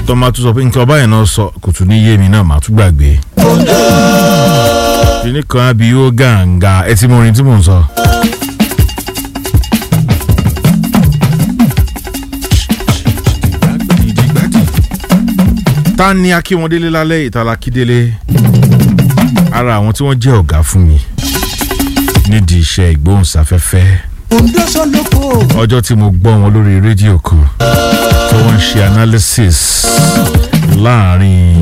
tó máa tún sọ pé nǹkan ọba yẹn náà sọ kò tún ní yé mi náà màá tún gbàgbé. kìnìún kan á bí yóò gàǹgà ẹ ti mọ orin tí mò ń sọ. ta ni akínwọndélé lálẹ́ ìtàlá kídélé ara àwọn tí wọ́n jẹ́ ọ̀gá fún mi nídìí iṣẹ́ ìgbóhùnsáfẹ́fẹ́ Ondo Soloko. ọjọ́ tí mo gbọ́ wọn lórí rédíò kan tí wọ́n ń ṣe analysis láàrin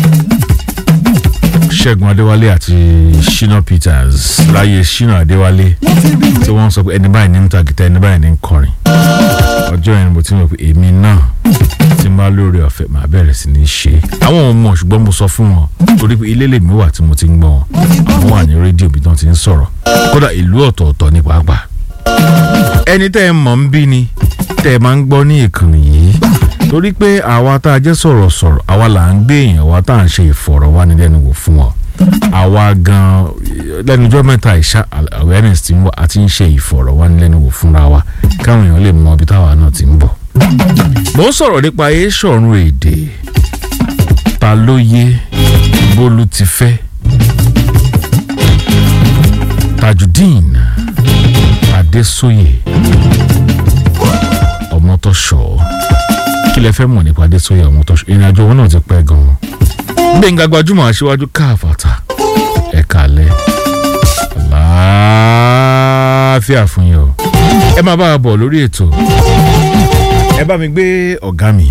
ṣẹ́gun adéwálé àti shina peters láyé shina adéwálé tí wọ́n sọ pé ẹni báyìí ní ń ta gìtá ẹni báyìí ní ń kọrin ọjọ́ yẹn ni mo ti mọ̀ pé èmi náà tí n bá lórí ọ̀fẹ́ màá bẹ̀rẹ̀ sí ní ṣe àwọn ò mọ̀ ṣùgbọ́n mo sọ fún wọn torí pé ilé lèmi wà tí mo ti ń gbọ́ wọn àwọn wà ní rédíò bí wọ́n ti ń sọ̀rọ̀ kódà ìlú ọ̀tọ̀ọ̀tọ̀ ní pàápàá ẹni tẹ́ ẹ mọ̀ ń bí ni tẹ́ ẹ máa ń gbọ́ ní ìkànnì yìí torí pé àwa tá a jẹ́ sọ̀rọ̀sọ̀rọ̀ àwa là ń gbé èèyàn wa tá à ń ṣe ìfọ̀rọ̀wánilẹ́nuwò fún wọn àwa gan lẹ́nujọ́ mẹ́ta ìṣá awareness ti ń wá àti ń ṣe ìfọ̀rọ̀wánilẹ́nuwò fúnra wa káwọn èèyàn lè mọ ibi táwa náà ti ń bọ̀. mo ń sọ̀rọ̀ nípa eéṣọ̀run èdè ta ló yé bólú ti fẹ́ tajudeen adésóyè ọmọtọ́ṣọ́ kí lẹ fẹ́ mọ̀ nípa adésóyè ọmọtọ́ṣọ́ ìrìn àjò wọn náà ti pẹ́ gan-an gbẹ̀ngà gbajúmọ̀ aṣíwájú káàfàtà ẹ̀ka alẹ́ àlàáfíà fún yín o ẹ máa bá a bọ̀ lórí ètò ẹ bá mi gbé ọ̀gá mi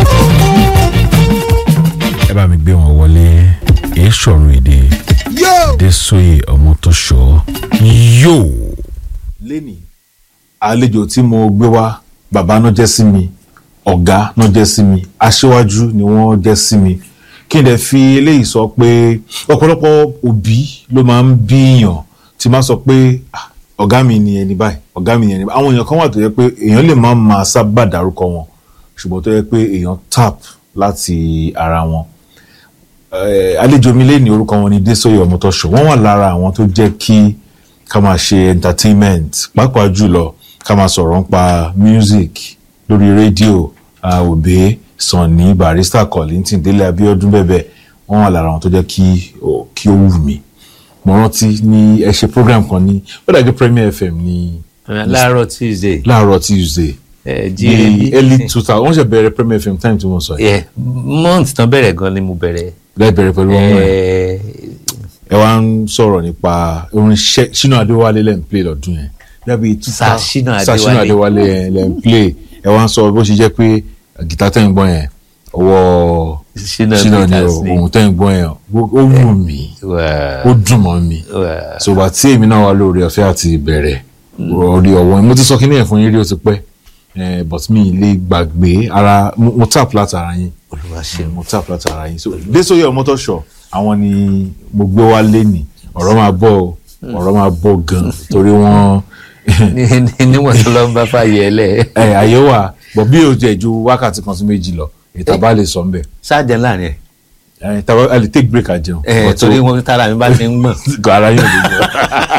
ẹ bá mi gbé wọn wọlé èé sọ̀rọ̀ èdè adésóyè ọmọtọ́ṣọ́ yóò lẹ́nì àlejò tí mo gbé wá bàbá náà jẹ́ sí mi ọ̀gá náà jẹ́ sí mi aṣíwájú ni wọ́n jẹ́ sí mi kí n dẹ̀ fi eléyìí sọ pé ọ̀pọ̀lọpọ̀ òbí ló máa ń bíyàn tí máa sọ pé "Ah, ọ̀gá mi ni ẹni báyìí ọ̀gá mi ni ẹni báyìí àwọn èèyàn kan wà tó yẹ pé èèyàn lè má máa sábà dárúkọ wọn ṣùgbọ́n tó yẹ pé èèyàn tap láti ara wọn Eh, àlejò mi lé ní orúkọ wọn ni Désòyè Ọmọtọ́ṣọ̀ wọ́n wà lára àwọn tó jẹ́ kí ká máa ṣe entertainment pàápàá jùlọ ká máa sọ̀rọ̀ nípa music lórí rédíò òbí Sunny Barrister Kollington Délé Abíọ́dún bẹ́ẹ̀ wọ́n wà lára àwọn tó jẹ́ kí ó kí ó wù mí mo rántí ní ẹ ṣe program kan ní ó dàgbé Premier FM ní láàárọ̀ tuesday láàárọ̀ Tuesday ẹ ní jí early two thousand wọ́n ṣe bẹ̀rẹ̀ Premier FM time tí mo sọ yìí ẹ month tán bẹ̀rẹ̀ gan ni mo bẹ̀rẹ̀ lẹ́ẹ̀ bẹ̀rẹ̀ pẹ̀lú ọmọ ẹ̀ ẹ ẹ wá ń sọ̀rọ̀ nípa orin Ṣe- Ṣínà Adéwálé lẹ́ ń play lọ́dún yẹn dábìí two Sir thousand Ṣínà Sir Ṣínà Adéwálé. Adéwálé yẹn lẹ́ ń play ẹ wá ń sọ bó ṣe jẹ́ pé gìtá tẹ̀ ń gbọ́ yẹn ọwọ́ Ṣínà Ṣínà ni Peters ni. ohun tẹ̀ ń gbọ́ yẹn ó ó wù mí wà ó dùn mọ́ mi wà ṣùgbọ́n tí èmi náà wà lórí ọ̀fẹ́ àti ìbẹ̀rẹ̀ orí ọ̀wọ́ mo ti sọ kíní ẹ̀ fún yín rí ó ti pẹ́ eh, but mi ì lè gbàgbé ara mo mo tap látara yín olúwa ṣe mo tap látara yín so Désòyè Ọmọtọ́ṣọ̀ àwọn ni mo gbé wá lẹ́nìí ọ̀rọ̀ máa bọ̀ o ọ̀rọ̀ máa bọ̀ gan torí wọ́n níwọ̀n tó lọ ń bá fàyè ẹ lẹ̀ ẹ àyè wà bọ̀ bí o jẹ́ ju wákàtí kan sí méjì lọ ìta bá lè sọ ń bẹ̀ ṣáàjẹ láàrin ẹ ẹ tàbá a lè take break àjẹun ẹ But torí o- wọn tára mi bá ti ń gbọ̀n ara yín ò lè gbọ̀n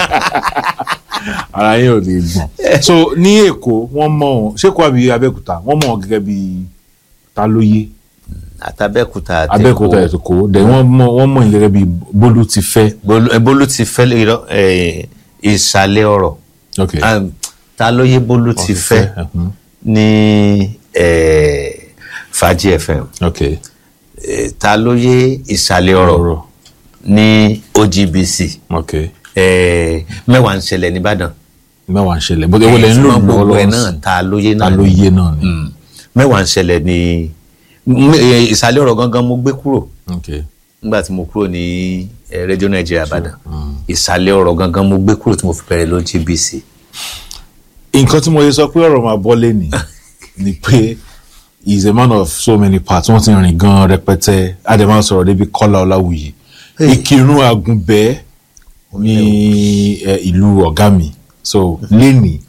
ara yín ò lè gbọ̀n so ní Èkó wọ́n mọ̀ ọ́n ṣé kó àbí Abẹ́òkúta wọ́n mọ̀ ọ́n gẹ́gẹ́ bí ta ló yé àtàbẹ́kúta àti Abẹ́òkúta Èkó. ètò kó dẹ̀ wọ́n mọ̀ wọ́n mọ̀ ọ́n gẹ́gẹ́ bí Bólú ti fẹ́ Bólú- ẹ, bólú ti fẹ́ lè rọ ẹ, ìsàlẹ̀ ọ̀rọ̀ ok Ah, ta ló yé bólú ti fẹ́ mhm. ní ẹ, fàájì fm ok Eh, ta ló yé ìsàlẹ̀ ọ̀rọ̀ ọ̀rọ̀ ní ogbc ok eh, mẹ́wàá ń ṣẹlẹ̀ nìbàdàn mẹ́wàá ń ṣẹlẹ̀ bó ewu lẹ̀ ń lò ṣùgbọ́n gbogbo ẹ̀ lọ́wọ́lọ́wọ́ náà sí ta ló yé ta náà ló ni. yé náà ni Mm. mẹ́wàá ń ṣẹlẹ̀ ní m- eh, ìsàlẹ̀ ọ̀rọ̀ gangan mo gbé kúrò ok nígbà tí mo kúrò ní eh, rédíò nàìjíríà ìbàdàn ìsàlẹ̀ ọ̀rọ̀ gangan mo gbé kúrò tí mo fi bẹ̀rẹ̀ ló gbc nǹkan tí mo yẹ sọ pé ọ̀rọ̀ máa bọ́ lé ní ni pé he is a man of so many parts wọ́n ti rìn gan rẹpẹtẹ ademma sọ̀rọ̀ débi Kọ́lá Ọláwuyì Ìkìrun Àgùnbẹ́ ní eh, ìlú ọ̀gá mi so lẹ́nì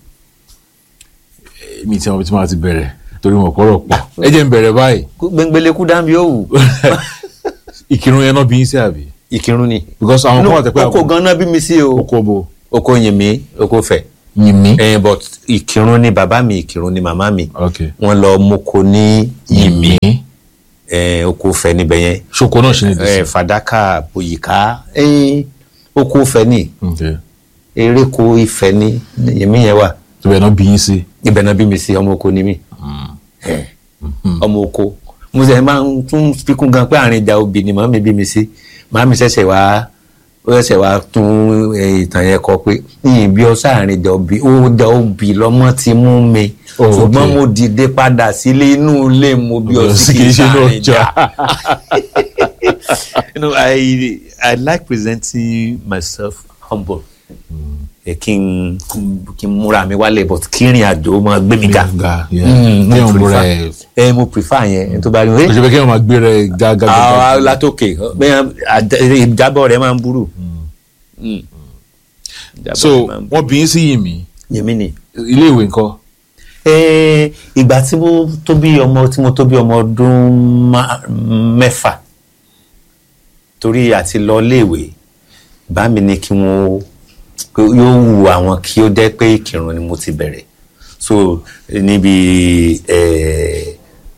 mi tí wọ́n ti máa ti bẹ̀rẹ̀ torí mo kọ́rọ̀ pọ̀ ẹ jẹ́ n bẹ̀rẹ̀ báyìí gbẹngbẹlẹkú dábí ó wù Ìkìrun yẹn náà bí yín sí àbí ìkírun ni because àwọn kan wà tẹ́ pé oko ganan bí mi sí o oko bo oko yìnmí oko fẹ̀ yìn mí Eh, but ìkírun ni bàbá mi ìkírun ni màmá mi ok wọ́n lọ moko ní yìnmí eh, oko fẹ níbẹ̀ yẹn ṣoko náà ṣe ní eh, dc. fàdákà bòyìká eh, oko fẹ ní Okay. eréko ìfẹ́ ní yèmí yẹn wà ibẹ̀ náà bí yín sí. ibẹ̀ náà bí mi sí ọmọ oko ni mí Eh, ọmọ oko mo sẹ máa ń tún fikún gan pé àárín ìjà obì ni màmí bí mi sí màmí ṣẹ̀ṣẹ̀ wá ó ṣẹ̀ṣẹ̀ wá tún eh, ìtàn yẹn kọ pé yìnyín bí ọ sáàrin ìjà obì ó da obì lọ́mọ ti mú mi Oh, ṣùgbọ́n okay. mo dìde padà sílé inú ilé mo bí ọ sí kì í sáàrin ìjà. you know, I I like presenting myself humble. Ẹ kí n kí n múra mi wálé but kí ìrìn àjò máa gbé mi ga. ga yeah. Mm, ní mo ọmọ prefer- rẹ Ẹ mo prefer yẹn ẹ tó bá rí kò i. ṣe pé kí wọn máa gbé rẹ gágá. Àwọn látòkè bẹ́ẹ̀ ìjábọ̀ rẹ̀ máa ń burú. Mm. Ìjábọ̀ so rẹ̀ máa ń burú. wọn bí yín sí yìí mí Yèmí ni. ilé ìwé ńkọ́. Eh, ìgbà tí mo tó bí ọmọ tí mo tó bí ọmọ ọdún má- mẹ́fà torí àti lọ léèwé bá mi ní kí wọ́n pé yóò wù àwọn kí ó jẹ́ pé ìkírun ni mo ti bẹ̀rẹ̀ so níbi eh,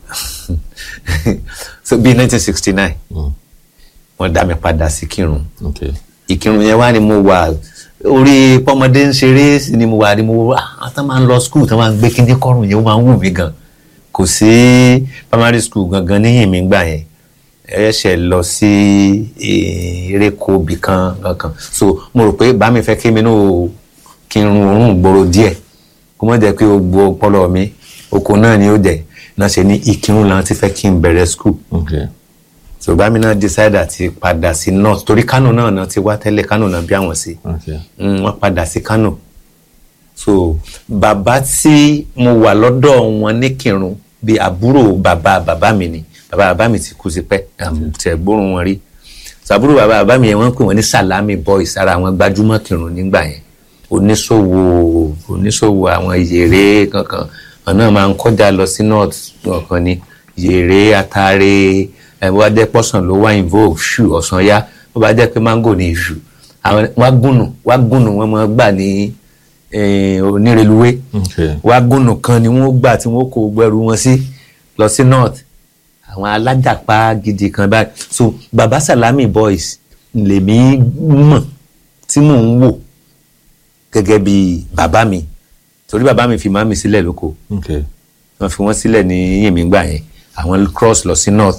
so bí 1969 wọ́n dá mi padà sí kírun Okay. ìkírun yẹn wá ni mo wà orí pọmọdé ń ṣeré sí ni mo wà ni mo wà á tán máa ń lọ skul tán máa ń gbé kíndé kọrùn yẹn ó máa ń wù mí gan kò sí primary school gangan níyìn mi gbà yẹn ẹ̀ṣẹ̀ lọ sí eh, eréko ibì kan kankan so mo rò pé bá mi fẹ́ kí mi náà kí n run òórùn gbòòrò díẹ̀ kó mọ̀ jẹ́ pé o gbọ́ ọpọlọ mi oko náà ni ó jẹ́ náà ṣe ní ìkírun làwọn ti fẹ́ kí n bẹ̀rẹ̀ skul Okay. so bá mi náà decide àti padà sí north torí kánò náà náà ti wá tẹ́lẹ̀ kánò náà bí àwọn sí Okay. Mm, wọ́n padà sí kánò so bàbá tí mo wà lọ́dọ̀ wọn ní kírun bíi àbúrò bàbá bàbá mi ni bàbá bàbá mi ti kú sí pẹ́ tẹ̀ gbórùn wọn rí so àbúrò bàbá bàbá mi yẹn wọ́n pè wọ́n ní salami boys ara àwọn gbajúmọ̀ kírun nígbà yẹn oníṣòwò oníṣòwò àwọn yèrè kankan wọn náà máa ń kọjá lọ sí north ọ̀kan ni yèrè atare ẹ̀ bó bá jẹ́ pọ́sàn ló wá invoke ṣù ọ̀sán yá bó bá jẹ́ pé mango ní ìṣù àwọn wágùnù wágùnù wọn máa gbà ní eh, onírèlúwé Okay. wágùnù kan ni wọ́n gbà tí wọ́n kó gbẹrù wọn sí lọ sí north àwọn alájàpá gidi kan báyìí so baba salami boys lèmi mọ̀ tí mò ń wò gẹ́gẹ́ bí bàbá mi torí bàbá mi fi máa mi sílẹ̀ lóko Okay. wọ́n fi wọ́n sílẹ̀ ní yèmí gbà yẹn àwọn cross lọ sí north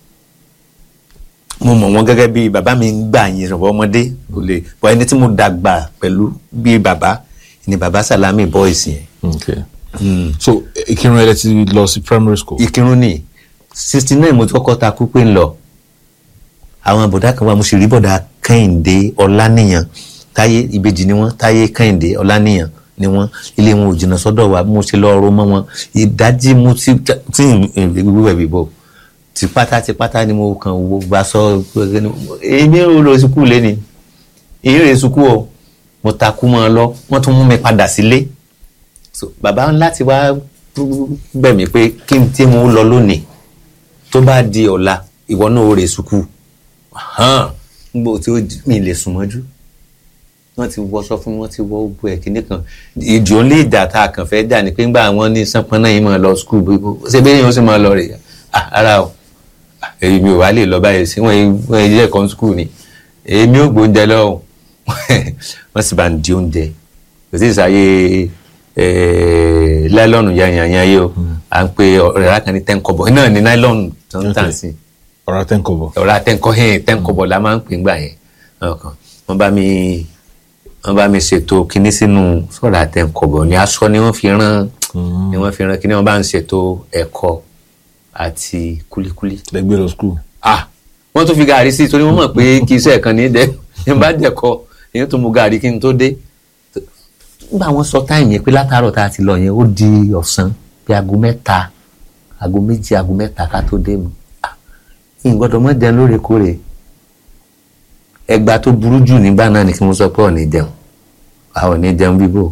mo mọ̀ wọ́n gẹ́gẹ́ bí bàbá mi ń gbà yẹn rọ̀bọ̀ ọmọdé kò lè bọ́ ẹni tí mo dàgbà pẹ̀lú bí bàbá ni bàbá salami boys yẹn Okay. so ìkírun ẹ ti lọ sí primary school. ìkírun ní sixty nine mo ti kọ́kọ́ ta kú pé ń lọ àwọn bọ̀dá kan wà mo sì rí bọ̀dá kẹ́hìndé ọláníyàn táyé ìbejì ni wọ́n táyé kẹ́hìndé ọláníyàn ni wọ́n ilé wọn ò jìnnà sọ́dọ̀ wa mo ṣe lọ ọrọ̀ mọ́ wọn ìdájí mo ti tí ìwúwẹ̀ bíbọ̀ tipátá tipátá ni mo kàn wo gba sọ èmi ò lọ sukú lé ni èyí rè sukú o mo takú mọ́ ọ lọ wọ́n tún mú mi padà sílé so bàbá láti wá bẹ̀ mí pé kí n tí mo lọ lónìí tó bá di ọ̀la ìwọ náà ó rè sukú hàn gbogbo tí ó mi lè sùn mọ́jú wọ́n ti wọṣọ fún mi wọ́n ti wọ gbogbo ẹ̀ kíní kan ìdí ó lè jà tá a kàn fẹ́ jà ní pé ńgbà wọn ní sánpọ́n náà yìí máa lọ skul gbogbo ṣé bẹ́ẹ̀ yẹn ó sì máa lọ rè ah ara o èyí mi ò wá lè lọ báyìí sí wọ́n wọ́n yẹ kan skul ni èmi ò gbóúnjẹ lọ́wọ́ wọ́n sì bá ń di oúnjẹ kò sí ìsàyè láìlọ́ọ̀nù yanyanyan yìí o à ń pe ọ̀rẹ́ rà kan ní tẹ́ńkọ̀bọ̀ náà ní láìlọ́ọ̀nù tó ń tàn sí ọ̀rọ̀ tẹ́ńkọ̀bọ̀. ọ̀rọ̀ àtẹ̀ǹkọ́ hẹ́n tẹ́ǹkọ̀bọ̀ la máa ń pè ńgbà yẹn ọkàn wọ́n bá mi wọ́n bá mi ṣètò kinní sínú sọ̀rọ̀ àtẹ̀ǹkọ̀bọ̀ ní aṣọ ni wọ́n fi rán ni wọ́n fi rán kinní wọ́n bá ń ṣètò ẹ̀kọ àti kúlíkúlí. lẹgbẹ́ lọ skul. ah wọ́n tún fi gàrí sí torí wọ́n mọ̀ pé kì í ṣe ẹ̀kan ní dẹ́ ní bá dẹ̀kọ èyí tó mu gàrí kí n tó dé. nígbà wọ́n sọ táìmù yẹn pé látàárọ̀ tá a ti lọ yẹn ó di ọ̀sán bí aago mẹ́ta aago méjì aago mẹ́ta ká tó dé mu ìgbọ́dọ̀ mọ́ jẹun lóòrèkóòrè ẹgbà tó burú jù nígbà náà ni kí wọ́n sọ pé ọ̀ní jẹun àwọn ọ̀ní jẹun bíbò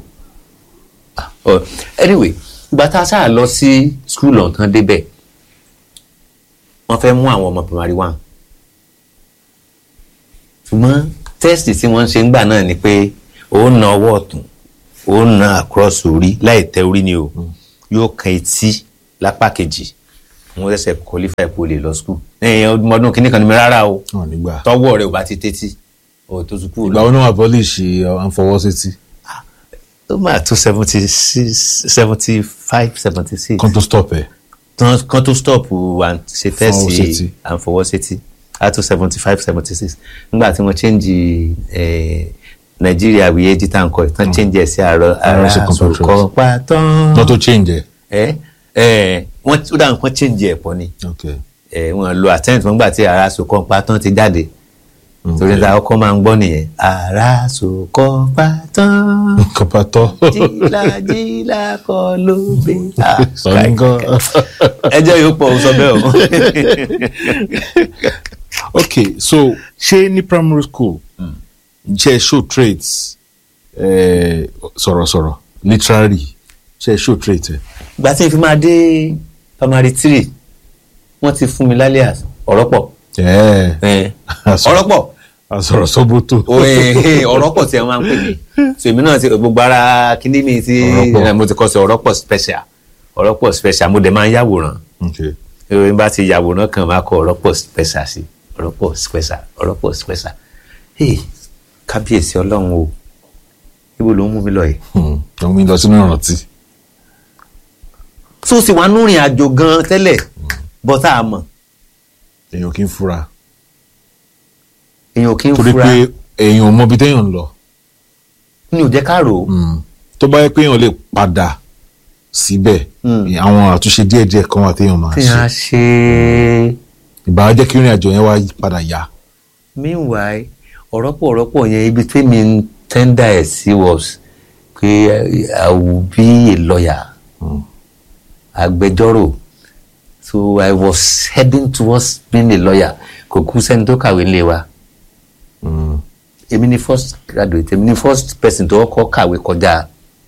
anyway ìgbà tá a sáà lọ sí skul ọ̀tán débẹ̀ wọ́n fẹ́ mú àwọn ọmọ primary one ṣùgbọ́n tẹ́sítì tí wọ́n ń ṣe ńgbà náà ni pé ó na ọwọ́ ọ̀tún ó na across orí láì tẹ orí ni o yóò kan etí lápá kejì wọ́n ṣẹ̀ṣẹ̀ qualify kó lè lọ school ẹ̀yìn ọdún kìíní kan ní mi rárá o wọn nígbà tọwọ́ rẹ̀ ò bá ti tẹ́tí o tó tún kúrò ìgbà wọn náà abolish ànfọwọ́sétí ó máa tó seventy six seventy five seventy six kan tó stop ẹ kan tó stop à ń ṣe Fọwọ́sétí. tẹ́sí à ń fọwọ́sétí á tó seventy five seventy six nígbà tí wọ́n change eh, nàìjíríà wíyé jíta nǹkan tán change ẹ̀ sí àárọ̀ ara ṣe compulsory. sọ̀kọ̀ pátán not to change ẹ ẹ ẹ wọ́n ó dáhùn kan change ẹ̀ pọ̀ ni okay ẹ wọ́n lo àtẹ́ǹtì wọ́n gbà tí ara sọ̀kọ̀ pátán ti jáde torí ta ọkọ máa ń gbọ́ nìyẹn ara sọ̀kọ̀ pátán kọpatọ jìlá jìlá kọ ló gbé Ah, sọ̀nìkan ẹjọ́ yóò pọ̀ ó sọ bẹ́ẹ̀ o. okay so ṣé ní primary school ṣe show traits eh, sọ̀rọ̀sọ̀rọ̀ literary ṣe show trait ẹ. ìgbà tí n fi máa dé primary three wọ́n ti fún mi lálẹ́ às- ọ̀rọ̀ pọ̀ ẹ Eh, Àsọ- ọ̀rọ̀ pọ̀ àsọ̀rọ̀ sọ́bótò. O, eh, eh, ọ̀rọ̀ pọ̀ tí ẹ máa ń pè mí so èmi náà ti gbogbo ara kíní mi ti Ọ̀rọ̀ pọ̀. eh, mo ti kọ́ sí ọ̀rọ̀ pọ̀ special ọ̀rọ̀ pọ̀ special mo dẹ̀ máa ń yàwòrán okay ìròyìn bá ti yàwòrán kan máa kọ ọ̀rọ̀ pọ̀ special sí ọ̀rọ̀ pọ̀ special ọ̀rọ̀ pọ̀ special hey kábíyèsí ọlọ́run o ibo ló ń mú mi lọ yìí Hmm, òun mi lọ sínú ìrántí. tó sì wá núrìn àjò gan tẹ́lẹ̀ bọ́tà àmọ́ èèyàn kì í fura èèyàn ò kí ń torí fura pé èèyàn ò mọ ibi téèyàn ń lọ ní ò jẹ́ ká rò ó Hmm, tó bá yẹ pé èèyàn lè padà síbẹ̀ Hmm. àwọn àtúnṣe díẹ̀díẹ̀ kan wà téèyàn máa tí ṣe a ṣe ìbá jẹ́ kí ìrìn àjò yẹn wá padà yá. meanwhile ọ̀rọ̀pọ̀ ọ̀rọ̀pọ̀ yẹn ibi tẹ́mi ń tender ẹ̀ sí was pé I will be a lawyer agbẹjọ́rò so I was heading towards being a lawyer kò kú sẹ́ni tó kàwé ńlẹ̀ wa Hmm, èmi ni first graduate èmi ni first person tó kọ́ kàwé kọjá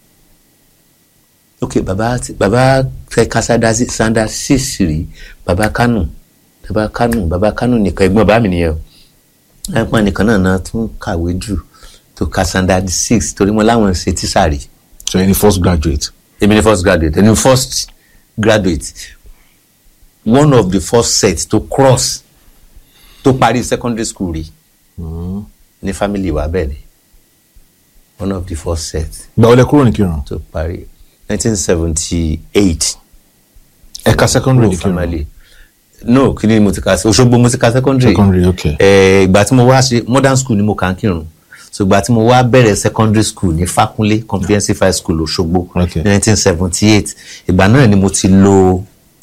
ok baba ti- baba fẹ́ ká sanda sí- sanda six rí baba kánù baba kánù baba kánù nìkan ẹ̀gbọ́n bá mi nìyẹn o ẹ̀gbọ́n nìkan náà náà tún kàwé jù tó ka sanda six torí mo láwọn ṣe tíṣà rí so ẹni first graduate. èmi ni first graduate èmi ni first graduate one of the first set to cross tó parí secondary school rí Hmm. ní family wa bẹ́ẹ̀ ni one of the first set ìgbà wọlé kúrò ní kírun tó parí nineteen seventy eight ẹ̀ka secondary ní kírun family no kí ni mo ti ka Òṣogbo mo ti ka secondary secondary okay. Eh, ìgbà tí mo wá ṣe modern school ni mo kà ń kírun so ìgbà tí mo wá bẹ̀rẹ̀ secondary school ní Fákúnlé comprehensive high school Òṣogbo Okay. ní nineteen seventy eight ìgbà náà ni mo ti lò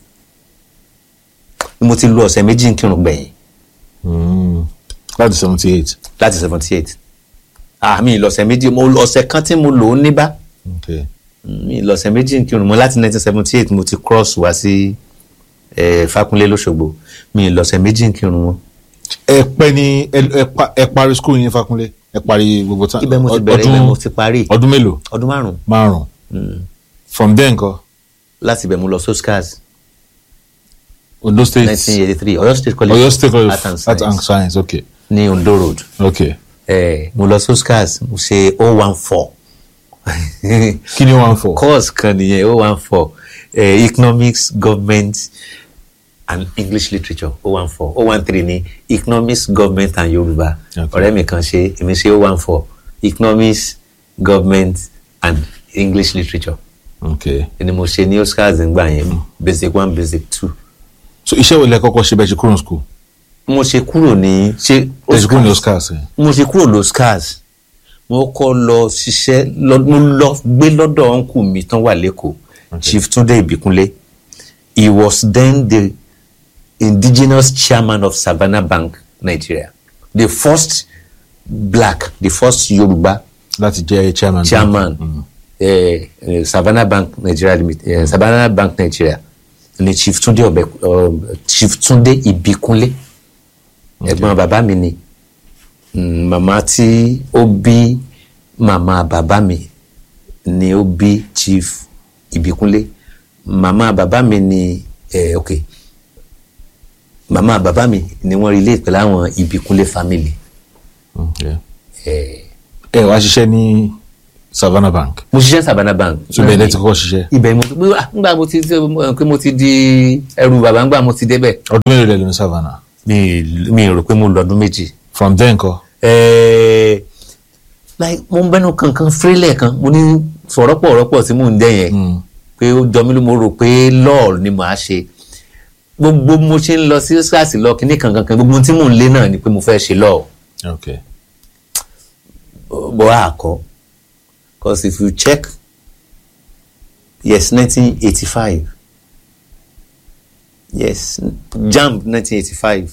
ni mo ti lò ọ̀sẹ̀ méjì ń kírun gbẹ̀yìn Hmm. láti seventy eight. láti seventy eight àmì ìlọ̀sẹ̀ méjì mo ọ̀sẹ̀ kan tí mo lò ó níbà okay. mi lọ́sẹ̀ méjì ń kírun mo láti nineteen seventy eight mo ti cross wá sí eh, Fákúnlé lọ́ṣogbo mi lọ́sẹ̀ méjì ń kírun wọn. ẹ pẹ́ ní ẹ ẹ pa- ẹ parí school yín Fákúnlé ẹ parí gbogbo tán. ibẹ̀ mo ti bẹ̀rẹ̀ ibẹ̀ mo ti parí ọdún mélòó ọdún márùn-ún márùn from there nǹkan láti ibẹ̀ mo lọ soscas Ondo state nineteen eighty three Ọ̀yọ́ state college Ọ̀yọ́ state college art and art and science science okay ní Ondo road okay eh, mo lọ soscas mo ṣe o one four kí ni one for. course kan nìyẹn o one four eh, economics government and English literature o one four o one three ní economics government and Yorùbá Okay. ọ̀rẹ́ mi kan ṣe èmi ṣe o one four economics government and English literature okay ni mo ṣe ní Oscars ngbà yẹn basic one basic two so iṣẹ́ wo lẹ kọ́kọ́ ṣe bẹ́ẹ̀ ṣe kúrò ní school mo ṣe kúrò ní ṣe ẹ ṣe kúrò ní Oscars Oscars ẹ. mo ṣe kúrò loscars mo kọ́ lọ ṣiṣẹ́ lọ- mo lọ gbé lọ́dọ̀ ọ̀nkù mi tán wà lẹ́kọ̀ọ́ chief Túndé Ìbíkúnlé he was then the indigenous chairman of Savannah Bank Nigeria the first black the first Yorùbá láti jẹ́ chairman. chairman eh, eh, Savannah Bank Nigeria Limited eh, Savannah Bank Nigeria ni chief Túndé ọbẹ um, chief Túndé Ìbíkúnlé ẹ̀gbọ́n bàbá mi ni Mm, màmá tí ó bí màmá bàbá mi ni ó bí chief Ìbíkúnlé màmá bàbá mi ni eh, ok màmá bàbá mi ni wọ́n relate pẹ̀lú àwọn Ìbíkúnlé family Okay. eh, ẹ wá ṣiṣẹ́ ní savannah bank mo ṣiṣẹ́ savannah bank. so bẹ́ẹ̀ lẹ́ ti kọ́kọ́ ṣiṣẹ́ ibẹ̀ mo ti ngbà mo ti pé mo ti di ẹrù bàbá ngbà mo ti débẹ̀. ọdún mélòó lẹ lò ní savannah mi mi rò pé mo lọ ọdún méjì. from then kọ́ Ẹ̀ẹ́, like mo ń bẹnu kankan fírílẹ̀ kan mo ní sọ̀rọ̀pọ̀ ọ̀rọ̀pọ̀ tí mò ń dẹ́ yẹn pé ó jọ mí ló mo rò pé lọ́ọ̀ ni màá ṣe gbogbo mo ṣe ń lọ sí ṣáàṣì lọ kíní kankan kan gbogbo tí mò ń lé náà ni pé mo fẹ́ ṣe lọ́ọ̀ ok bọ́ àkọ́ because if you check yes nineteen eighty five yes jamb nineteen eighty five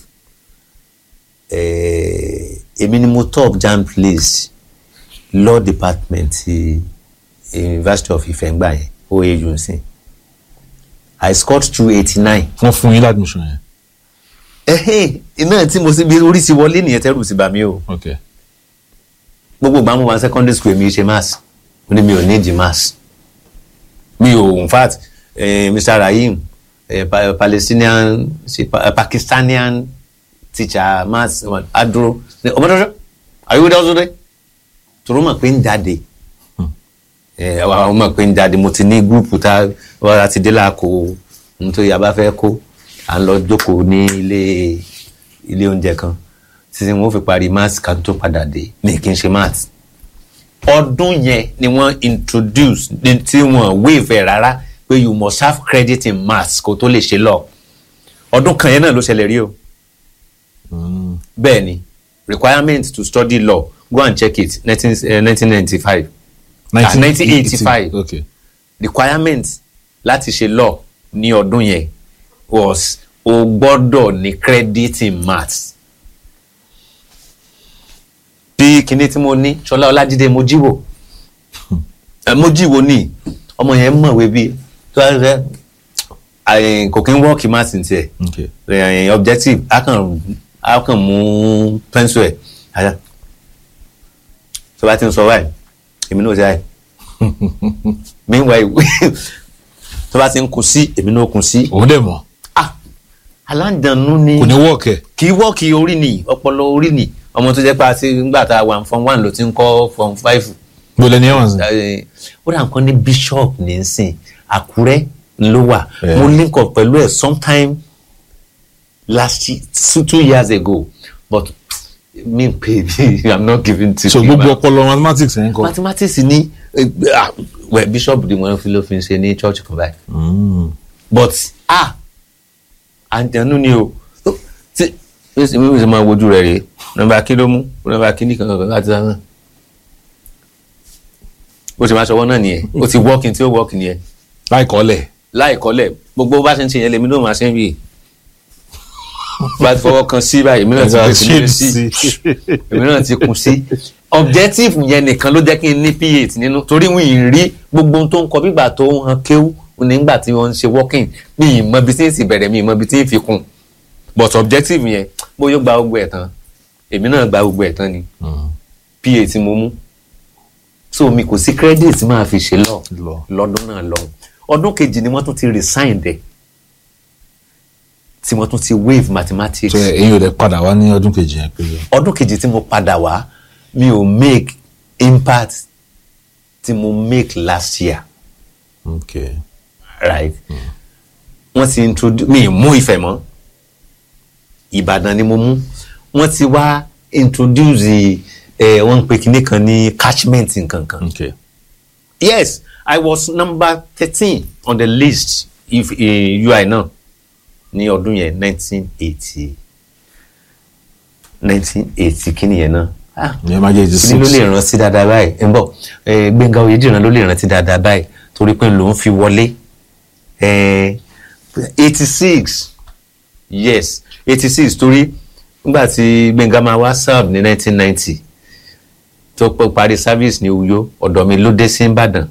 èmi ni mo top jamb list law department ti university of ife ngbà yẹn oau nsìn i scored through eighty nine wọ́n fún yín ládùmíṣàn yẹn ẹhìn iná tí mo sì bí orí ti wọlé nìyẹn tẹ́rù sí bà mí o ok gbogbo ìgbà mo wà ní secondary school èmi ṣe maths mo ní mi ò need maths mi ò in fact eh, mr rahim eh, pa palestinian ṣe pa, eh, pakistanian teacher maths wọn, adúró ní ọmọdé are you with us today tòró mọ̀ pé ń jáde ẹ àwọn mọ̀ pé ń jáde mo ti ní gúrùpù tá wọ́n ti dé láàkó nítorí a bá fẹ́ kó à ń lọ jókòó ní ilé ilé oúnjẹ kan títí wọn ó fi parí maths ká tó padà dé ní kí n ṣe maths ọdún yẹn ni wọ́n introduce ní tí wọ́n waive ẹ̀ rárá pé you must have credit in maths kó tó lè ṣe lọ ọdún kan yẹn náà ló ṣẹlẹ̀ rí o bẹ́ẹ̀ ni requirement to study law go and check it nineteen ninety five Ah, 1985. ok requirement láti ṣe law ní ọdún yẹn was o gbọ́dọ̀ ní credit in maths bí kinní tí mo ní ṣọlá ọlájídé mojíwò ẹ mojíwò ní ọmọ yẹn mọ̀wé bí tó ẹ rẹ àyìn kò kí ń wọ́ọ̀kì maths ní tiẹ̀ ok ẹ̀yìn objective a kàn a kàn mú pencil ẹ̀ àyà tó bá ti ń sọ báyìí èmi náà ti báyìí meanwhile tó bá ti ń kun sí èmi náà kun sí òun dẹ̀ mọ̀ ah aláǹdànú ni kò ní wọ́ọ̀kẹ́ kì í wọ́ọ̀kì orí ni ọpọlọ orí ni ọmọ tó jẹ́ pé àti nígbà tá a wà form one ló ti ń kọ́ form five gbọ́dọ̀ ní ẹ̀wọ̀n sí Eh, ó dà nǹkan ní bishop ní í sìn àkúrẹ́ ló wà Yeah. mo link up pẹ̀lú ẹ̀ sometime last year two, two years ago but me pay i'm not giving to so you, gbogbo man. ọpọlọ mathematics ẹ̀ ń kọ́ mathematics ní eh, ah, well, bishop ni wọ́n fi ló fi ń ṣe ní church kan báyìí but ah àjẹnú ni o Ó, tí ó sì mímú sí máa wojú rẹ̀ rèé nọ́mbà kí ló mú nọ́mbà kí ní kankan láti sáà ó sì máa ṣọwọ́ náà nìyẹn ó ti wọ́ọ̀kì tí ó wọ́ọ̀kì nìyẹn láìkọ́lẹ̀ láì kọ́lẹ̀ gbogbo bá ṣe ń ṣe yẹn lèmi náà máa ṣe ń bì bá ti fọwọ́ kan sí báyìí èmi náà ti Ẹ̀ka kun sí shade sí sí. èmi náà ti kun sí objective yẹn nìkan ló jẹ́ kí n ní p8 nínú torí wọn ì rí gbogbo ohun tó ń kọ bígbà tó ń han kéwú nígbà tí wọ́n ń ṣe working mi ì mọ ibi tí ń sì bẹ̀rẹ̀ mi ì mọ ibi tí ń fi kún but objective yẹn bóyá ó gba gbogbo ẹ̀ tán èmi náà gba gbogbo ẹ̀ tán ni p8 mo mú so mi kò sí credit tí máa fi ṣe lọ Lọ. lọ́dún náà lọ ọdún kejì ni wọ́n tún ti resign dẹ̀ tí wọ́n tún ti waive mathematics so èyí ò dẹ̀ padà wá ní ọdún kejì yẹn pé ọdún kejì tí mo padà wá mi ò make impact tí mo make last year ok right wọ́n ti introduce mi ì mú ìfẹ́ mọ́ ìbàdàn ni mo mú wọ́n ti wá introduce ẹ̀ wọ́n ń pe kinní kan ní catchment nǹkan kan ok yes i was number thirteen on the list if uh, ui náà ní ọdún yẹn nineteen eighty nineteen eighty kí nìyẹn náà ah ìyẹn máa jẹ́ eighty kí ló six lè rántí dáadáa báyìí ń bọ̀ eh, gbẹ̀ngà oyèdìran ló lè rántí dáadáa báyìí torí pé lòun fi wọlé eighty six yes eighty six torí nígbà tí gbẹ̀ngà máa wá serve ní nineteen ninety tó pẹ́ parí service ní uyo ọ̀dọ̀ mi ló dé sí ìbàdàn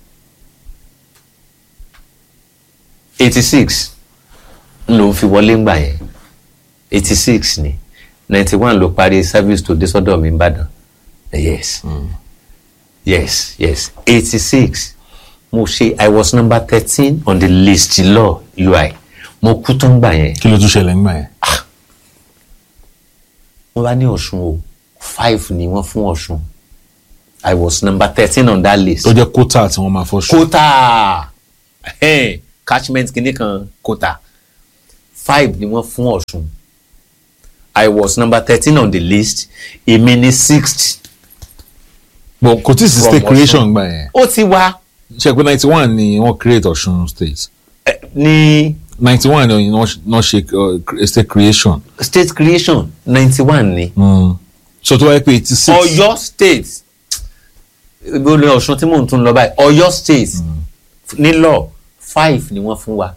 eighty six ló fi wọlé ńgbà yẹn eighty six ni ninety one ló parí service tó dé sọ́dọ̀ mi ìbàdàn yes yes yes eighty six mo ṣe i was number thirteen on the list law ui mo kú tó ń gbà yẹn kí ló tún ṣẹlẹ̀ ńgbà yẹn wọ́n bá ní ọ̀ṣun o five ni wọ́n fún ọ̀ṣun I was number thirteen on that list tó jẹ́ kótà tí wọ́n máa fọ́ ṣù. quota eh, catchment kìíní kan quota five ni wọ́n fún Ọ̀ṣun I was number thirteen on the list èmi ni sixth but kò tí ì sí From state Ọ̀ṣun. creation gbà yẹn ó ti wá ṣe pé ninety one ni wọ́n create Ọ̀ṣun state eh, ní ninety one ni wọ́n wọ́n ṣe uh, state creation state creation ninety one ni mm. so tó wáyé pé eighty six Ọ̀yọ́ state ibo ni Ọ̀ṣun tí mò ń tún lọ báyìí Ọ̀yọ́ state ní law five ni wọ́n fún wa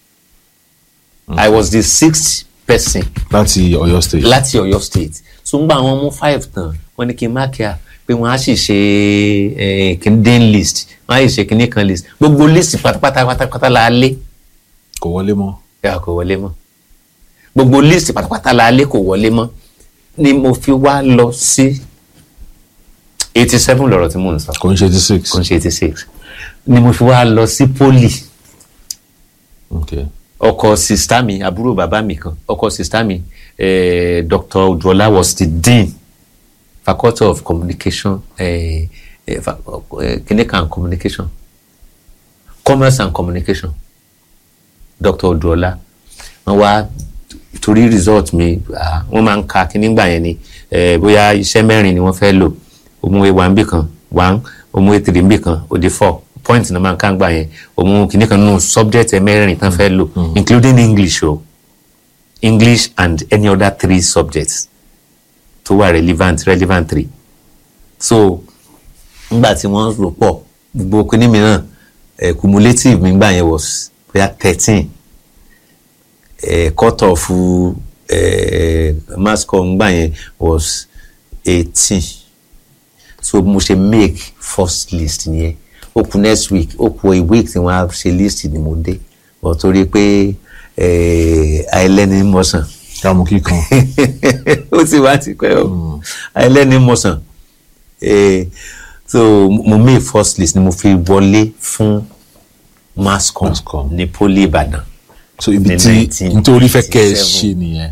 I was the sixth person láti Ọ̀yọ́ state. láti Ọ̀yọ́ state so ń gba àwọn mú five tán wọ́n ní kí n má kíá pé wọ́n á sì ṣe eh, kíndín list wọ́n á sì ṣe kíní kan list gbogbo list pátápátá pátápátá la lé kò wọlé mọ́. ẹ kò wọlé mọ́ gbogbo list pátápátá la lé kò wọlé mọ́ ni mo fi wá lọ sí eighty seven lọ́rọ̀ tí mò ń sọ kò ń ṣe eighty six. kò ń ṣe eighty six ni mo fi wá lọ sí poli okay. ọkọ sista mi àbúrò bàbá mi kan ọkọ sista mi eh, Dr. Oduola was the dean faculty of communication eh, eh, fa- eh, clinical and communication commerce and communication Dr. Oduola wọ́n wá torí result mi ah, wọ́n máa ń ka kíní gbà yẹn ni eh, bóyá iṣẹ́ mẹ́rin ni wọ́n fẹ́ lò òmùwé wa ń bì kan one òmùwé three ń bì kan òde four point náà máa ń ká gbà yẹn òmù kíní kan nínú subject ẹ mẹ́rin tán fẹ́ lò including English o English and any other three subjects tó wà relevant relevant three so nígbà tí wọ́n rò pọ̀ gbogbo kíní mìíràn eh, cumulative mi gbà yẹn was bóyá thirteen eh, cut off eh, mass com gbà yẹn was eighteen so mo ṣe make first list yẹn ó kù next week ó kù a week tí wọ́n á ṣe list ni mo dé but torí pé eh, àìlẹ́ni mọ̀sán káàmù kíkan. ó ti wá ti pẹ́ o àìlẹ́ni mọ̀sán eh, so mo make first list ni mo fi wọlé fún mascom Mascom. ní poli Ìbàdàn so ibi Ní tí 1987. nítorí fẹ́ kẹ́ ẹ ṣe nìyẹn.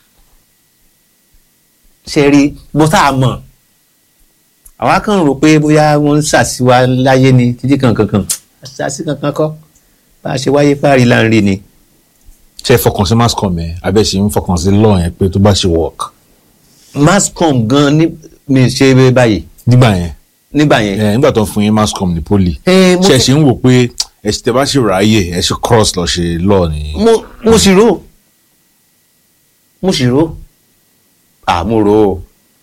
ṣe rí bó tá a mọ̀ àwa kàn rò pé bóyá wọ́n ń ṣàṣìwá láyé ni títí kankan kan ṣàṣì kankan kọ́ bá a ṣe wáyé párí láàrin ni. ṣe é fọkàn sí mascom ẹ abẹ́ ṣe ń fọkàn sí law yẹn pé tó bá ṣe work. mascom gan ni mi ṣe é báyìí nígbà yẹn nígbà yẹn. ẹ nígbà tó ń fún yín mascom ní poli Eh, mo ṣe é fẹ́- ṣe ń wò pé ẹ ṣe tẹ bá ṣe ráàyè ẹ ṣe cross lọ ṣe law ni. mo mo sì rò mo sì rò à mo rò ó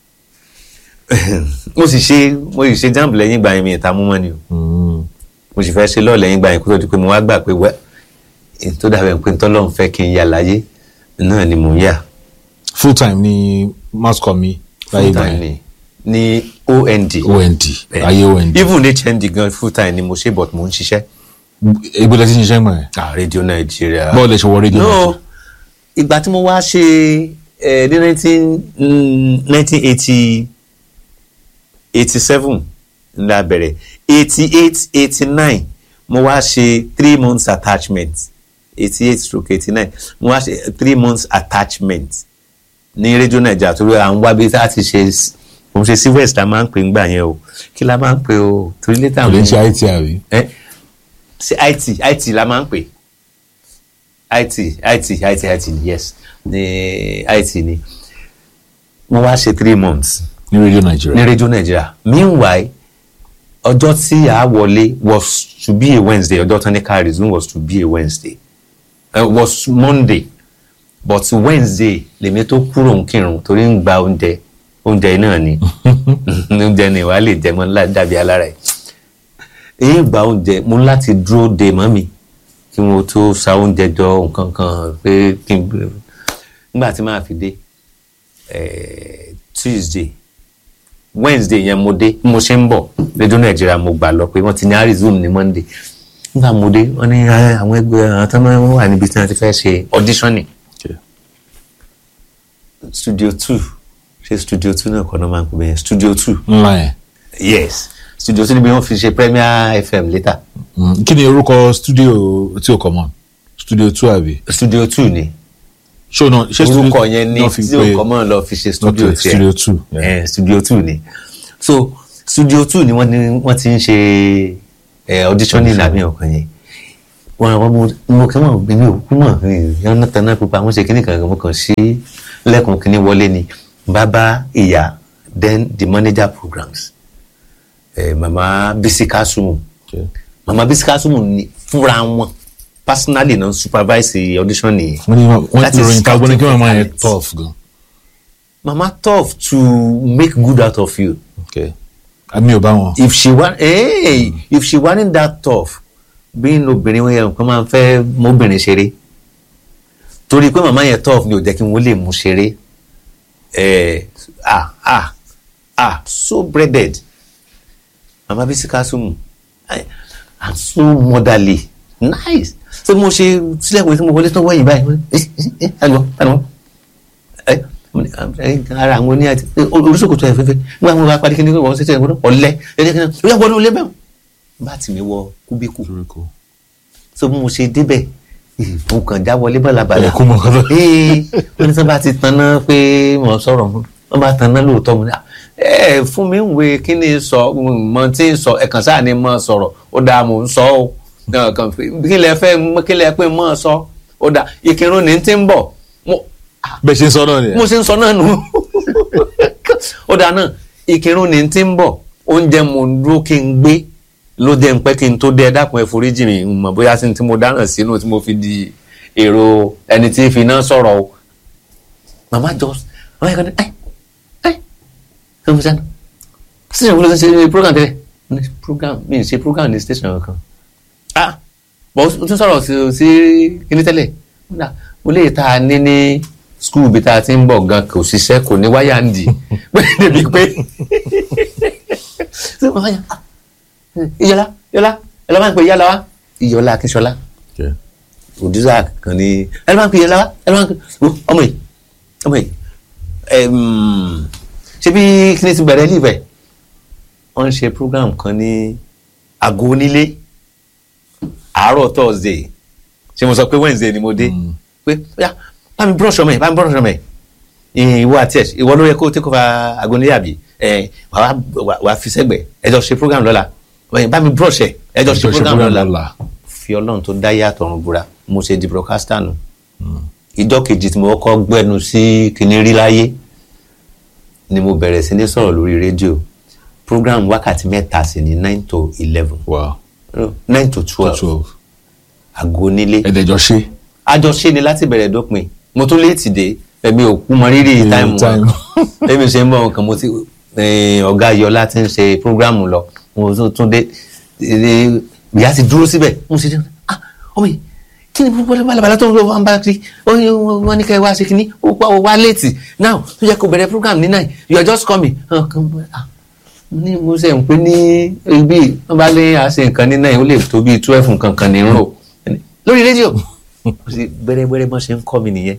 mo sì ṣe mo sì ṣe jamb lẹ́yìn ìgbà yẹn mi ìta mú mọ́ ni o Mm. mo sì fẹ́ ṣe lọ́ọ̀ lẹ́yìn ìgbà yẹn kó tó di pé mo wá gbà pé wẹ́ èyí tó dàbẹ̀ pé tọ́lọ́run fẹ́ kí n yà láyé náà ni mò ń yà full time ni mascom mi láyé full ìgbà time yẹn ni ní OND ond ayé ond even HND gan full time ni mo ṣe but mo ń ṣiṣẹ́ ibo lẹ ti ń ṣiṣẹ́ gbọ̀n yẹn ah Radio Nigeria bọ́ọ̀lù ẹ ṣe wọ rédíò náà no ìgbà tí mo wá ṣe ẹ ní nineteen nineteen eighty eighty seven la bẹ̀rẹ̀ eighty eight eighty nine mo wá ṣe three months attachment eighty eight stroke eighty nine mo wá ṣe three months attachment ní rédíò nàìjíríà torí à ń wá bí tá a ti ṣe mo ṣe sí west la máa ń pè ń gbà yẹn o kí la máa ń pè o torí létà kò lè ṣe it àbí. ẹ sí it it la máa ń pè it it it it yes ní it ni mo wá ṣe three months ní rédíò ní nàìjíríà rédíò nàìjíríà meanwhile ọjọ́ tí a wọlé was to be a wednesday ọjọ́ tán ní ká resume was to be a wednesday uh, was monday but wednesday lèmi tó kúrò ń kírun torí ń gba oúnjẹ oúnjẹ náà ni oúnjẹ ni wàá lè jẹ mọ́ ńlá dàbí alára ẹ̀ èyí gba oúnjẹ mo ní láti dúró de mọ́ mi kí wọ́n tó sa oúnjẹ jọ nǹkan kan pé kí n nígbà tí màá fi dé eh, tuesday wednesday yẹn mo dé bí mo ṣe ń bọ̀ rédíò nàìjíríà mo gbà lọ pé wọ́n ti ní arizona ní monday nígbà mo dé wọ́n ní "Ah, àwọn ẹgbẹ́ àwọn tó máa ń wà níbi tí wọ́n ti fẹ́ ṣe auditioning Okay. studio two ṣe studio two náà kọ́ náà máa ń pè bẹ́ẹ̀ studio two ńlá yẹn. yes studio two níbi wọ́n fi ṣe premier fm later Mm, kí ni orúkọ studio tí o common studio two àbí. studio two ni ṣé o náà ṣé studio orúkọ yẹn ní náà fi tí pé òkò mọ́ lọ fi ṣe studio Okay, tiẹ̀ studio two, yeah. Eh, studio two ni so studio two ni wọ́n ní wọ́n ti ń ṣe ẹ auditioning àbí ọkàn yẹn wọn àwọn mo mo kí wọn mi ò kú mọ yẹn náà tanná pupa wọn ṣe kíní kan mo kàn sí lẹ́kùn kíní wọlé ni bàbá ìyá then the manager programs ẹ mama Bisi Kasumu Okay. mama Bisi Kasumu ni fúnra wọn personally náà supervise audition nìyẹn wọ́n ní wọ́n That ti is ròyìn ká gbọ́n ní kí wọ́n máa yẹ scouting tough gan. mama tough to make good out of you Okay. àmì ò bá wọn. if she wa hey, if she wasn't that tough bí n obìnrin wọn yẹn nǹkan máa ń fẹ́ mọ́bìnrin ṣeré torí pé màmá yẹn tough ni ò jẹ́ kí wọ́n lè mú ṣeré eh, ah ah ah so breaded mama Bisi Kasumu I- and so motherly nice so mo ṣe sílẹ̀kùn tí mo wọlé tán wọ́yìn báyìí ẹ ẹ lọ ẹ lọ ẹ ẹ ara àwọn oní àti oríṣiríṣi ẹ fẹfẹ nígbà wọn bá parí kí ni wọn ṣe tẹ ẹ ọlẹ ẹ jẹ kí ni ó yà wọlé olé bẹ́ẹ̀ bá tì mí wọ kúbíkù so bí mo ṣe débẹ̀ mo kàn já wọlé bàlàbàlà Ẹ kú mọ kọ́tọ́. ee wọ́n ní sọ bá ti tanná pé mo sọ̀rọ̀ mọ́ wọ́n bá tanná lóòótọ́ mo ní "Ah, ẹ fún mi ń we kí ni sọ mọ tí ń sọ ẹ̀kan sáà ni mo sọ̀rọ̀ ó dáa mò ń sọ ó Náà kàn fi- kí lẹ fẹ́ kí lẹ pé mo sọ ó dáa ìkírun ní ti ń bọ̀ mo bẹ́ẹ̀ ṣe ń sọ náà nìyẹn. mo ṣe ń sọ náà nù ó dáa náà ìkírun ní ti ń bọ̀ oúnjẹ mo ń dúró kí n gbé ló jẹ́ ń pẹ́ kí n tó dé ẹ dákun ẹ foríjì mi n mọ̀ bóyá sí ní tí mo dáràn sínú tí mo fi di èrò ẹni tí fi náà sọ̀rọ̀ o màmá jọ màmá yẹn kan ní ẹ ẹ ẹ mo sẹ́nu sísè wọlé ṣe program tẹ́lẹ̀ Mo ní program mi ì ṣe program ní station kan ah bọ̀ o tún sọ̀rọ̀ sí sí kíní tẹ́lẹ̀ Nígbà mo lè ta ní ní skul bí ta ti ń bọ̀ gan kò ṣiṣẹ́ kò ní wáyà ń dì débi pé ṣé màmá yẹn ah ìyọlá ìyọlá ẹ lọ́ máa ń pè ìyá la wá ìyọlá akínṣọlá Okay. òdìsá kan ní ẹ lọ́ máa ń pè ìyọlá wá ẹ lọ́ máa ń pè Wo, ọmọ yìí ọmọ yìí ẹm, ṣé bí kíní ti bẹ̀rẹ̀ líbẹ̀ wọ́n ń ṣe program kan ní àgọ́ onílé àárọ̀ thursday ṣé mo sọ pé wednesday ni mo dé pé ya bá mi brush ọmọ yìí bá mi brush ọmọ yìí ìwọ àti ẹ ìwọ ló yẹ kó take over àgọ́ onílé àbí ẹ wà wá wà á fi sẹ́gbẹ̀ ẹ jọ ṣe program lọ́la Wẹ̀yìn, bá mi brush ẹ ẹ jọ ṣe program lọ́la fi ọlọ́run tó dá yàtọ̀ ọ̀run búra mo ṣe di broadcaster nù ìjọ kejì tí mo kọ́kọ́ gbẹ́nu sí kinní rí láyé ni mo bẹ̀rẹ̀ sí ní sọ̀rọ̀ lórí rédíò program wákàtí mẹ́ta sí ní nine to eleven wow nine to twelve twelve àgọ́ onílé ẹ̀dẹ̀jọ́ ṣe. àjọṣe ni láti bẹ̀rẹ̀ dópin mo tún léètì dé ẹ̀mí òkú mọ rírì táìmù time. wọn ẹ̀mí ṣe ń bọ̀ nǹkan mo ti eh, ọ̀gá yọlá ti ń ṣe prógrámù lọ mo tún tún dé eh, ìyá ti dúró síbẹ̀ mo ṣe dé ah ọmọ yìí kí ni gbogbo balabala tó ń lọ wọn bá kiri ó ní wọn ní kẹ́ ẹ wá ṣe kíní ó pa ó wá léètì now tó yẹ kó bẹ̀rẹ̀ program ní nine you are just coming Ah, kan mo- ah, mo ní mo ṣe ń pè ní ibi wọn bá lé àṣẹ nǹkan ní nine ó lè tó bíi twelve nǹkan kan ní ń rò lórí rédíò ó sì gbẹrẹgbẹrẹ bọ́n ṣe ń kọ́ mi nìyẹn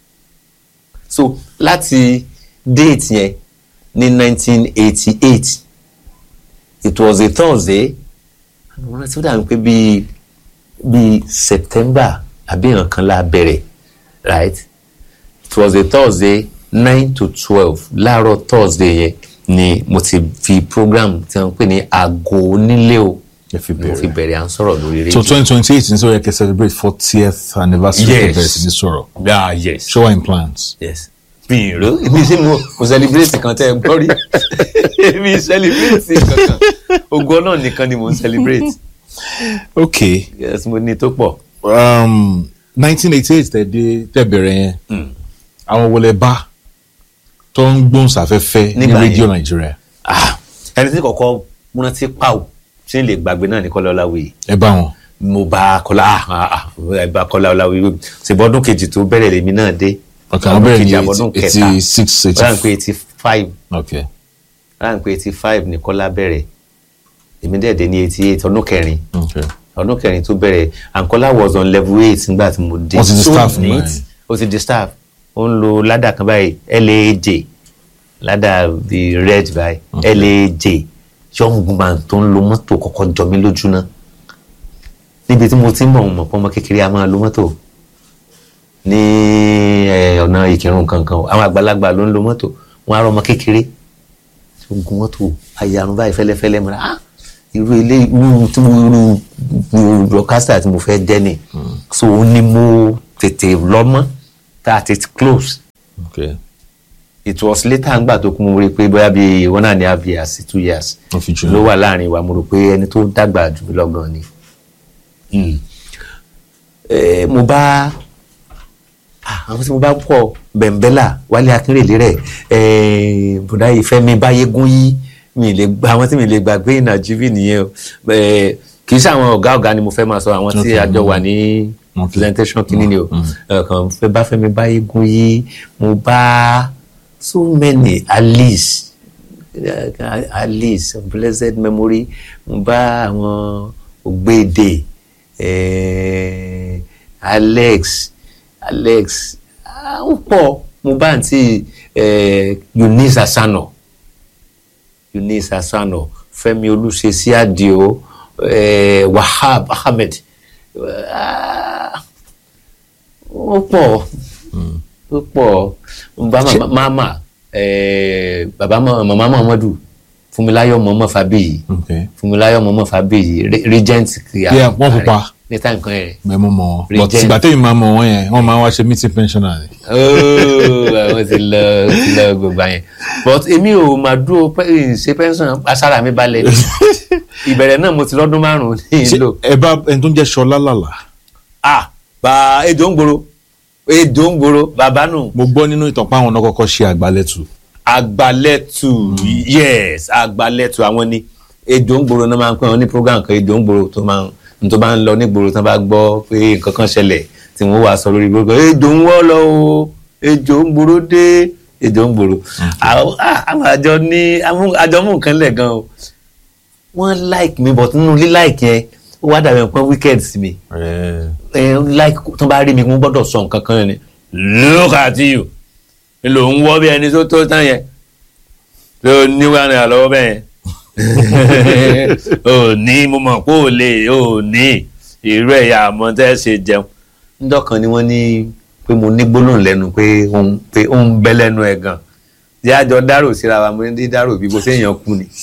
so láti date yẹn ní nineteen eighty eight it was a thursday mo rántí ó dàbí pé bíi bíi september àbí nǹkan la bẹ̀rẹ̀ right it was a thursday nine to twelve láàárọ̀ thursday yẹn ni mo ti fi program tí wọ́n ń pè ní aago onílé o Ẹ fi mo fi bẹ̀rẹ̀. bẹ̀rẹ̀ à ń sọ̀rọ̀ lórí so rédíò. twenty twenty eight ní sọ yẹ kẹ́ celebrate fortieth anniversary Yes. of bẹ̀rẹ̀ sí ní sọ̀rọ̀ ah yes. show in plans. yes mi ro mi ṣe mo mo celebrate kan tẹ ẹ gbọ́ rí mi celebrate kankan ogun ọlọ́run nìkan ni mo ń celebrate okay yes mo ní tó pọ̀ um, nineteen eighty eight tẹ̀ dé tẹ̀ bẹ̀rẹ̀ yẹn àwọn wọlé bá tó ń gbóhùnsáfẹ́fẹ́ ní Nígbà yẹn. rédíò nàìjíríà ah ẹni tí kọ̀kọ́ múná tí pàù tí n lè gbàgbé náà ní Kọ́lá Ọláwuyì ẹ bá wọn. mo bá Kọ́lá ah, ah, ah, ẹ bá Kọ́lá Ọláwuyì ṣèbọ̀ ọdún kejì tó bẹ̀rẹ̀ lèmi náà dé ok àwọn bẹ̀rẹ̀ ní kejì àbọ̀dún kẹta eighty six eighty ráńpẹ́ eighty five ok ráńpẹ́ eighty five ní Kọ́lá bẹ̀rẹ̀ èmi dẹ̀ dé ní eighty eight ọdún kẹrin ok ọdún kẹrin tó bẹ̀rẹ̀ Ankola was on level eight nígbà tí mo dé Wọ́n ti di So staff neat. nígbà yẹn. ó ti di staff ó ń lo ládà kan báyìí LAJ ládà the red báyìí LAJ young man tó ń lo mọ́tò kọ́kọ́ jọ mí lójú náà níbi tí mo ti ń bọ̀ mọ̀ pọ́nmọ́ kékeré a máa lo mọ́tò ní eh, ọ̀nà ìkírun kankan àwọn àgbàlagbà ló ń lo mọ́tò wọn á rọ ọmọ kékeré tí ogun mọ́tò ayarun báyìí fẹ́lẹ́fẹ́lẹ́ mọ́ra ah irú ilé irú tí mo irú broadcaster tí mo fẹ́ jẹ́ ni so ó ní mo tètè lọ́mọ́ tá a tètè close okay it was later ngbà tó kún mo rí i pé bóyá bíi one and a half years sí two years Wọ́n fi jù ló wà láàrin wa mo rò pé ẹni tó dàgbà jù mí lọ́gàn ni Mm. Eh, mo bá ah, àwọn tí mo bá pọ̀ bẹ̀m̀bẹ́là wálé akínrèlé rẹ̀ eh, bùdá ìfẹ́mi báyégún yí mi lè gba àwọn tí mi lè gbàgbé ìnàjíbí nìyẹn o Eh, kì í ṣe àwọn ọ̀gá ọ̀gá ni mo fẹ́ máa sọ àwọn tí Okay. a jọ wà ní Okay. presentation kìíní ni o Eh, kàn fẹ́ bá fẹ́mi báyégún yí mo bá so many alice eh, alice of blessed memory mo bá àwọn ògbédè eh, alex alex ah, ó pọ̀ mo bá àǹtí eh, eunice asano eunice asano fẹ́mi olùṣesí àdìo eh, wahab ahmed ah, ó pọ̀ ó pọ̀ mo bá mama mama eh, baba Ma- mama muhammadu fúnmiláyọ̀ mọ́mọ́ fábíyì okay fúnmiláyọ̀ mọ́mọ́ fábíyì re- regent kìá Yeah, wọ́n pupa. ní táìmù kan yẹn mẹ́mú mọ́ wọn but Regent. ìgbà tẹ́yìn máa mọ̀ wọ́n yẹn wọ́n máa ń wá ṣe meeting pensioner ni. ooo àwọn ti lọ ti lọ gbogbo yẹn but èmi ò máa dúró pé- ṣe pension asára mi balẹ̀ ìbẹ̀rẹ̀ náà mo ti lọ́dún márùn-ún ní Ṣé ìlò ẹ bá ẹni tó ń jẹ́ Ṣọlá lálà ah bá èdò ń gbòòrò èdò ń gbòòrò bàbá nù mo gbọ́ nínú ìtàn pé àwọn náà kọ́kọ́ ṣe àgbálẹ̀tù àgbálẹ̀tù yes àgbálẹ̀tù àwọn ni èdò ń gbòòrò náà máa ń pè wọ́n ní program kan èdò ń gbòòrò tó máa ń tó máa ń lọ ní gbòòrò tó bá gbọ́ pé nǹkan kan ṣẹlẹ̀ tí wọ́n wàá sọ lórí gbogbo èdò ń wọ́ lọ o èdò ń gbòòrò dé èdò ń gbòòrò àwọn ah, àwọn àjọ ní àwọn àjọ mú nǹkan lẹ̀ gan o wọ́n like mi but nínú lílike yẹn ó wá dàbí nǹkan wicked sí mi ẹ like tó bá rí mi mo gbọ́dọ̀ sọ nǹkan kan ni look at you ló ń wọ́ bí ẹni tó tó tán yẹn ló ní wà ní àlọ́wọ́ bẹ́ẹ̀ yẹn ò ní mo mọ̀ pé ò lè ò ní irú ẹ̀yà àmọ́ tẹ́ ṣe jẹun ńdọ́kan ni wọ́n ní pé mo ní gbólóhùn lẹ́nu pé òun pé òun bẹ́ lẹ́nu ẹ̀ gan jẹ́ àjọ dárò síra wa mo ní dárò bí bó séèyàn kú ni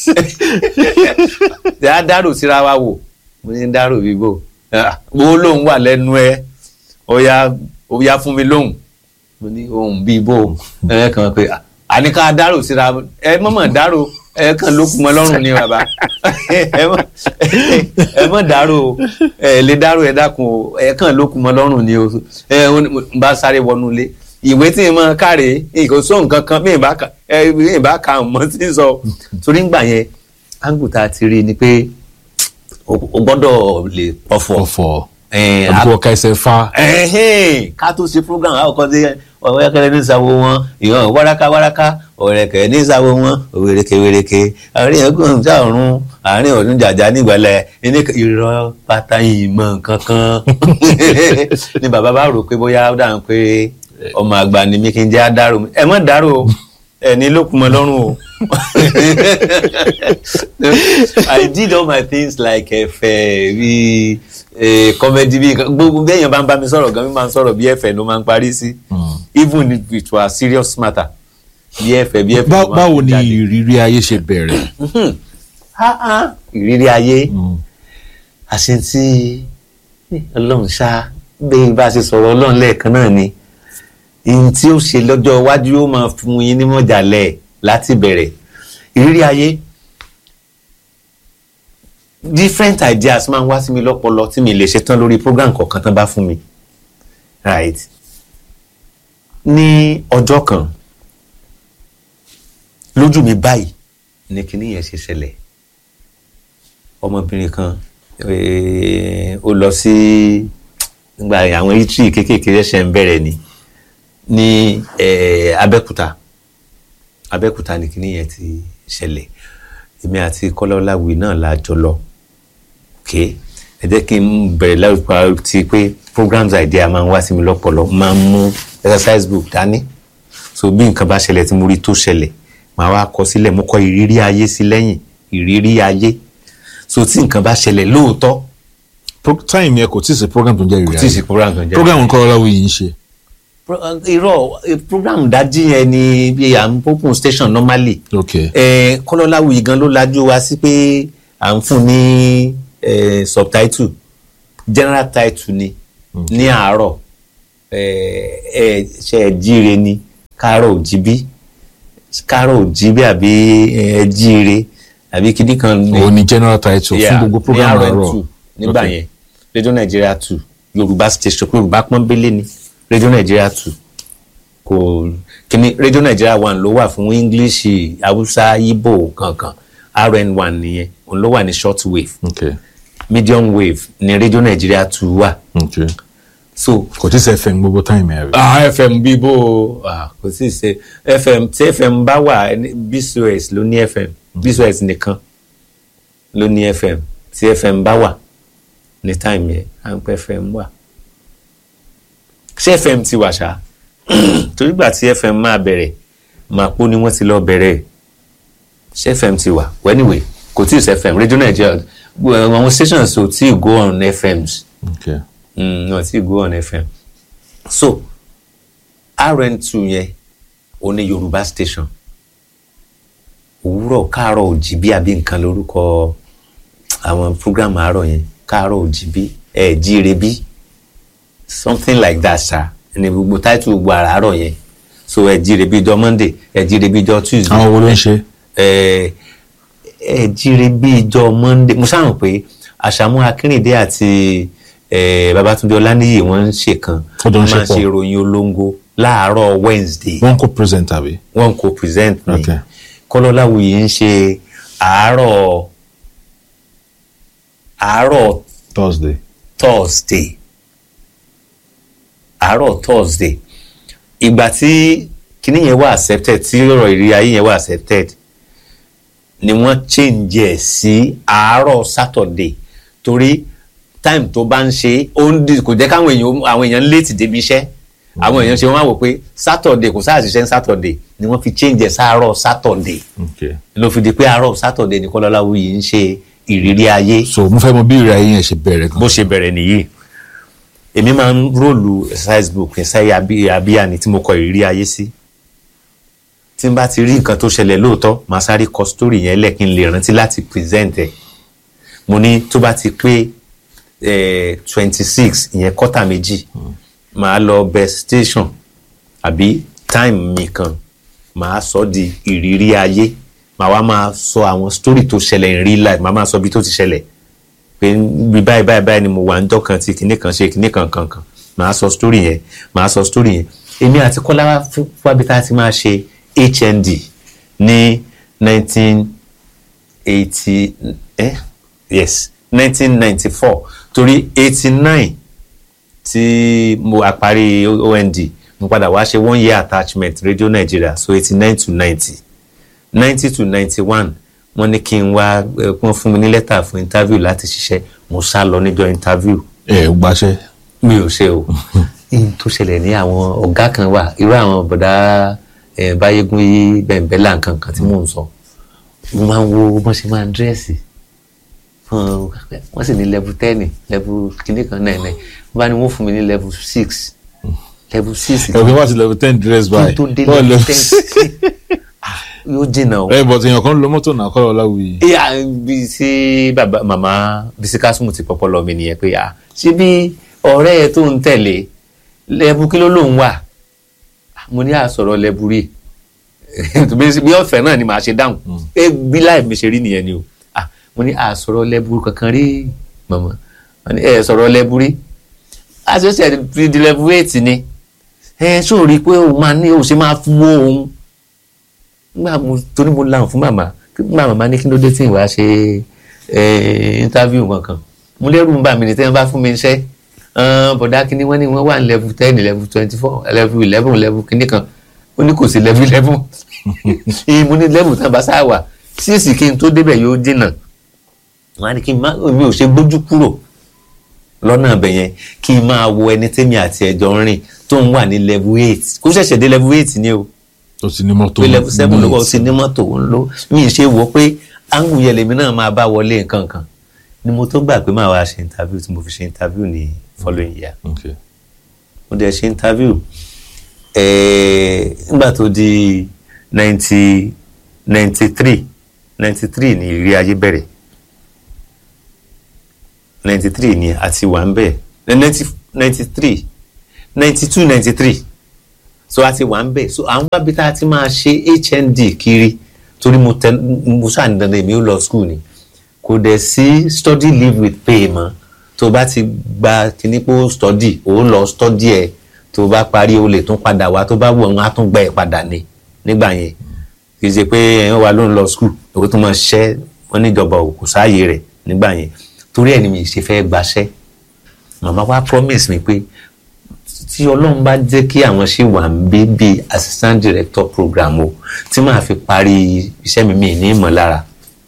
jẹ́ à dárò síra wa wò mo ní dárò bí bò wo lóhùn wà lẹ́nu ẹ̀ ó yá ó yá fún mi lóhùn mo ní ohun bíi bò ẹ kàn pé àníká dárò síra ẹ mọ̀mọ̀ dárò ẹ kàn ló kún mọ́ lọ́rùn ni bàbá ẹ mọ̀ ẹ mọ̀ dárò ẹ lè dárò ẹ dákun o ẹ kàn ló kún mọ́ lọ́rùn ni o ẹ n bá sáré wọnú ilé ìwé tí n mọ káre kò sóhun kankan bí n bá ka ẹ bí n bá ka mọ sí sọ torí ngbà yẹn áńgùtà ti rí ni pé o o gbọ́dọ̀ lè pọ̀fọ̀ ọ̀fọ̀ ẹ àbúkọ ọ̀ka ẹsẹ̀ fa ẹ̀hìn ká tó ṣe program àwọn kan dé ọ̀rẹ́kẹ̀rẹ́ ní ìsàwọ̀ wọn ìhàn wáráká wáráká ọ̀rẹ́kẹ̀rẹ́ ní ìsàwọ̀ wọn òwèrèkè wèrèkè àárín ẹ̀gbọ́n ìjà ọ̀run àárín ọ̀dún jàjà nígbàlẹ̀ ní irọ́ pátá ìmọ̀ kankan ni bàbá bá rò pé bóyá ó dáhùn pé ọmọ àgbà ni mi kì í jẹ́ àdárò mi ẹ mọ̀ dárò o ẹ ní lókun mọ́ lọ́rùn o I did all my things like ẹ̀fẹ̀ bíi comedy bíi gbogbo bẹ́ẹ̀ yẹn bá ń bá mi sọ̀rọ̀ gan mi máa ń sọ̀rọ̀ bí ẹ̀fẹ̀ ló máa ń parí sí even if it was serious matter bí ẹ̀fẹ̀ bí ẹ̀fẹ̀ ló máa ń báwo ni jáde. ìrírí ayé ṣe bẹ̀rẹ̀ Ah, ah, ìrírí ayé àṣetí ọlọ́run ṣá bẹ́ẹ̀ bá a ṣe sọ̀rọ̀ ọlọ́run lẹ́ẹ̀kan náà ni ihun tí ó ṣe lọ́jọ́ iwájú ó máa fún yín nímọ̀jàlẹ̀ láti bẹ̀rẹ̀ ìrírí ayé different ideas máa ń wá sí mi lọ́pọlọ tí mi lè ṣe tán lórí program kọ̀ọ̀kan tán bá fún mi right ní ọjọ́ kan lójú mi báyìí ní kinní yẹn ṣe ṣẹlẹ̀ ọmọbìnrin kan eh, ó lọ sí nígbà àwọn itri kéékèèké ṣẹ̀ ń bẹ̀rẹ̀ ni ní eh, Abẹ́òkúta Abẹ́òkúta ní kinní yẹn ti ṣẹlẹ̀ èmi àti Kọ́láwọláwì náà la jọ lọ ok ẹ jẹ́ kí n bẹ̀rẹ̀ lárúkọ ti pé programs idea máa ń wá sí mi lọ́pọ̀lọ́ máa ń mú exercise book dání so bí nǹkan bá ṣẹlẹ̀ tí mo rí tó ṣẹlẹ̀ màá wá kọ sílẹ̀ mo kọ ìrírí ayé sí lẹ́yìn ìrírí ayé so tí nǹkan bá ṣẹlẹ̀ lóòótọ́ Pro- time yẹn kò tí ì sí program tó ń jẹ́ ìrírí tí ì sí ayé program kan jẹ́ program nǹkan ọlọ́wọ́ yìí ń ṣe Pro- irọ́ eh, program dájí yẹn ni bí à ń open station normally ok eh, kọ́lọ́láwùyí gan ló lajú wa sí pé à ń fún ní eh, subtitle general title ni ní àárọ̀ eh, eh, ṣe ẹ jíire ni káàárọ̀ òjìbí káàárọ̀ òjìbí àbí ẹ jíire àbí kíní kan ní òun ni general title fún Yeah, gbogbo program ní àárọ̀ RN2 nígbà Ok. yẹn radio nigeria two yorùbá station yorùbá pọ́nbélé ni radio nigeria two kò kíní radio nigeria one ló wà fún english hausa igbo kankan rn one nìyẹn òun ló wà ní short wave ok medium wave ní radio nigeria two wà ok so kò tí ì sẹ́ fẹ́ gbogbo time ẹ̀ rí. ah fm bí bó ah kò sí ṣe fm tí fm bá wà ní- bcos ló ní fm bcos nìkan ló ní fm tí fm bá wà ní time yẹn à ń pẹ́ fm wà ṣé fm ti wà ṣá torí gbà tí fm máa bẹ̀rẹ̀ màpó ni wọ́n ti lọ bẹ̀rẹ̀ ṣé fm ti wà well anyway kò tí ì ṣe fm radio nigeria gbogbo àwọn stations ò tí ì go on fms ok mm, no ti go on fm so rn2 yẹn ó ní yorùbá station òwúrọ̀ káàárọ̀ òjìbí àbí nǹkan lórúkọ àwọn program àárọ̀ yẹn káàárọ̀ òjìbí ẹ̀ jíire bí something like that ṣá ní gbogbo title gbogbo àràárọ̀ yẹn so ẹ̀ jíire bí ijọ́ monday ẹ̀ jíire bí ijọ́ tuesday àwọn wo ló ń ṣe. ẹ ẹ jíire bí ìjọ monday mo sáà mọ̀ pé àṣàmú akínrìndé àti ẹ babatunde ọláníyì wọ́n ń ṣe kan Ó jọ ń ṣe máa ń pọ̀. ṣe ìròyìn olóńgó láàárọ̀ wednesday wọ́n kó present àbí. wọ́n kò present ni Okay. kọ́lọ́láwùyí ń ṣe àárọ̀ àárọ̀ thursday. thursday àárọ̀ thursday ìgbà tí kinní yẹn wà accepted tí ọ̀rọ̀ ìrírí ayé yẹn wà accepted ni wọ́n change ẹ̀ sí àárọ̀ saturday torí time tó bá ń ṣe ó ń di kò jẹ́ káwọn èèyàn àwọn èèyàn late débi iṣẹ́ àwọn èèyàn ṣe wọ́n á wò pé saturday kò sáà ṣiṣẹ́ ní saturday ni wọ́n fi change ẹ̀ sáàárọ̀ saturday ok ló fi di pé àárọ̀ saturday ni Kọ́láláwuyì ń ṣe ìrírí ayé so mo fẹ́ mọ bí ìrìn ayé yẹn ṣe bẹ̀rẹ̀ gan. bó ṣe bẹ̀rẹ̀ nìyí èmi máa ń róòlù exercise book ẹ̀sáyé abíyá ni tí mo kọ ìrírí ayé sí tí n bá ti rí nǹkan tó ṣẹlẹ̀ lóòótọ́ màá sáré kọ story yẹn lẹ̀ kí n lè rántí láti present ẹ̀ mo ní tó bá ti pé twenty six ìyẹn kọ́tà méjì màá lọ bẹ station àbí time mi kan màá sọ di ìrírí ayé màá wá máa sọ àwọn story tó ṣẹlẹ̀ in real life màá máa sọ bí tó ti ṣẹlẹ̀ pé bí báyìí báyìí báyìí ni mo wà níjọ́ kan tí kinní kan ṣe kinní kan kan kan màá sọ story yẹn màá sọ story yẹn èmi àti Kọ́lá wá fún wábi tá a ti máa ṣe HND ní nineteen eighty eh yes nineteen ninety four torí eighty nine tí mo àparí OND mo padà wá ṣe one year attachment Radio Nigeria so eighty nine to ninety ninety to ninety one wọ́n ní kí n wá eh, wọ́n fún mi ní lẹ́tà fún interview láti ṣiṣẹ́ mo sá lọ níjọ́ interview ẹ ò gbaṣẹ́. mi ò ṣe o ihun tó ṣẹlẹ̀ ní àwọn ọ̀gá kan wà irú àwọn bọ̀dá eh, báyégún yí bẹ̀ǹbẹ̀là nǹkan kan tí mò ń sọ mo máa ń wo bọ́n ṣe máa ń dírẹ́sì fún wọ́n sì ní level ten level kìíní kan náà náà wọ́n bá ní wọ́n fún mi ní level six level six ẹ fi wá sí level ten dress by. kí n tó dé Bọ́ọ̀ level ten yóò jìnnà o. ẹ bọ̀ tèèyàn kan lo mọ́tò náà kọ́ Ọláwuyì. ìyá bí sí bàbá màmá bísí kásùmù ti pọpọ lọ mi nìyẹn pé à ṣé bí ọ̀rẹ́ ẹ tó ń tẹ̀lé lẹ́bù kí ló lòun wà mo ní àsọ̀rọ̀ lẹ́bù rí bí ọ̀fẹ́ náà ni màá ṣe dáhùn ẹ bí láì mi ṣe rí nìyẹn ni o Ah, mo ní àsọ̀rọ̀ lẹ́bù kankan rí màmá Wọ́n ní, ẹ sọ̀rọ̀ lẹ́bù rí àṣẹṣẹ ti di lẹ́bù eight ni ẹ ṣó rí i pé òun máa ní òun ṣe máa fún òun nígbà mo torí mo lahùn fún màmá nígbà màmá ní kí ló dé tí ìwà ṣe ẹ interview kankan mo lérò ń bà mí ní tẹ́wọ́n bá fún mi iṣẹ́ bọ̀dá kínní wọ́n ní wọ́n wà ní level ten level twenty four level eleven level kínní kan ó ní kò sí level eleven èyí mo ní level tán bá sáà wà síìsì kí n tó débẹ̀ yóò dènà wọ́n á ní kí n má mi ò ṣe gbójú kúrò lọ́nà ibẹ̀ yẹn kí n máa wo ẹni tẹ́mi àti ẹ̀jọ̀ ń rìn tó ń wà ní level eight kó ṣẹ̀ṣẹ̀ dé level eight ni o ó ti ní mọ́tò. pé level seven ló wà ó ní- ti ní mọ́tò ń lò mí ṣe wò pé áńgù yẹn lèmi náà máa bá wọlé nǹkan kan ni mo tó gbà pé máa wá ṣe interview tí mo fi ṣe interview ní following year Okay. mo dẹ̀ ṣe interview eh, nígbà tó di ninety ninety three ninety three ni ìrírí ayé bẹ̀rẹ̀ ninety three ni àti wà ń bẹ̀ ninety ninety three ninety two ninety three so a ti wà ń bẹ̀ so àwọn wábi tá a ti máa ṣe HND kiri torí mo tẹ mo ṣáà ní dandan èmi ó lọ school ni kò dẹ̀ sí study leave with pay mọ́ tó o bá ti gba kíní pé ó study ó lọ study ẹ̀ tó o bá parí o lè tún padà wá tó bá wù ọ́n á tún gba ẹ̀ padà ni nígbà yẹn kì í ṣe pé ẹ̀yìn wa ló ń lọ school òkú tó máa ṣẹ́ wọ́n níjọba kò sáàyè rẹ̀ nígbà yẹn torí ẹ̀ ni mi ṣe fẹ́ gbaṣẹ́ màmá wa promise mi pé tí ọlọ́run bá jẹ́ kí àwọn ṣì wà ń bí bí assistant director program o tí màá fi parí iṣẹ́ mi mi ní ìmọ̀lára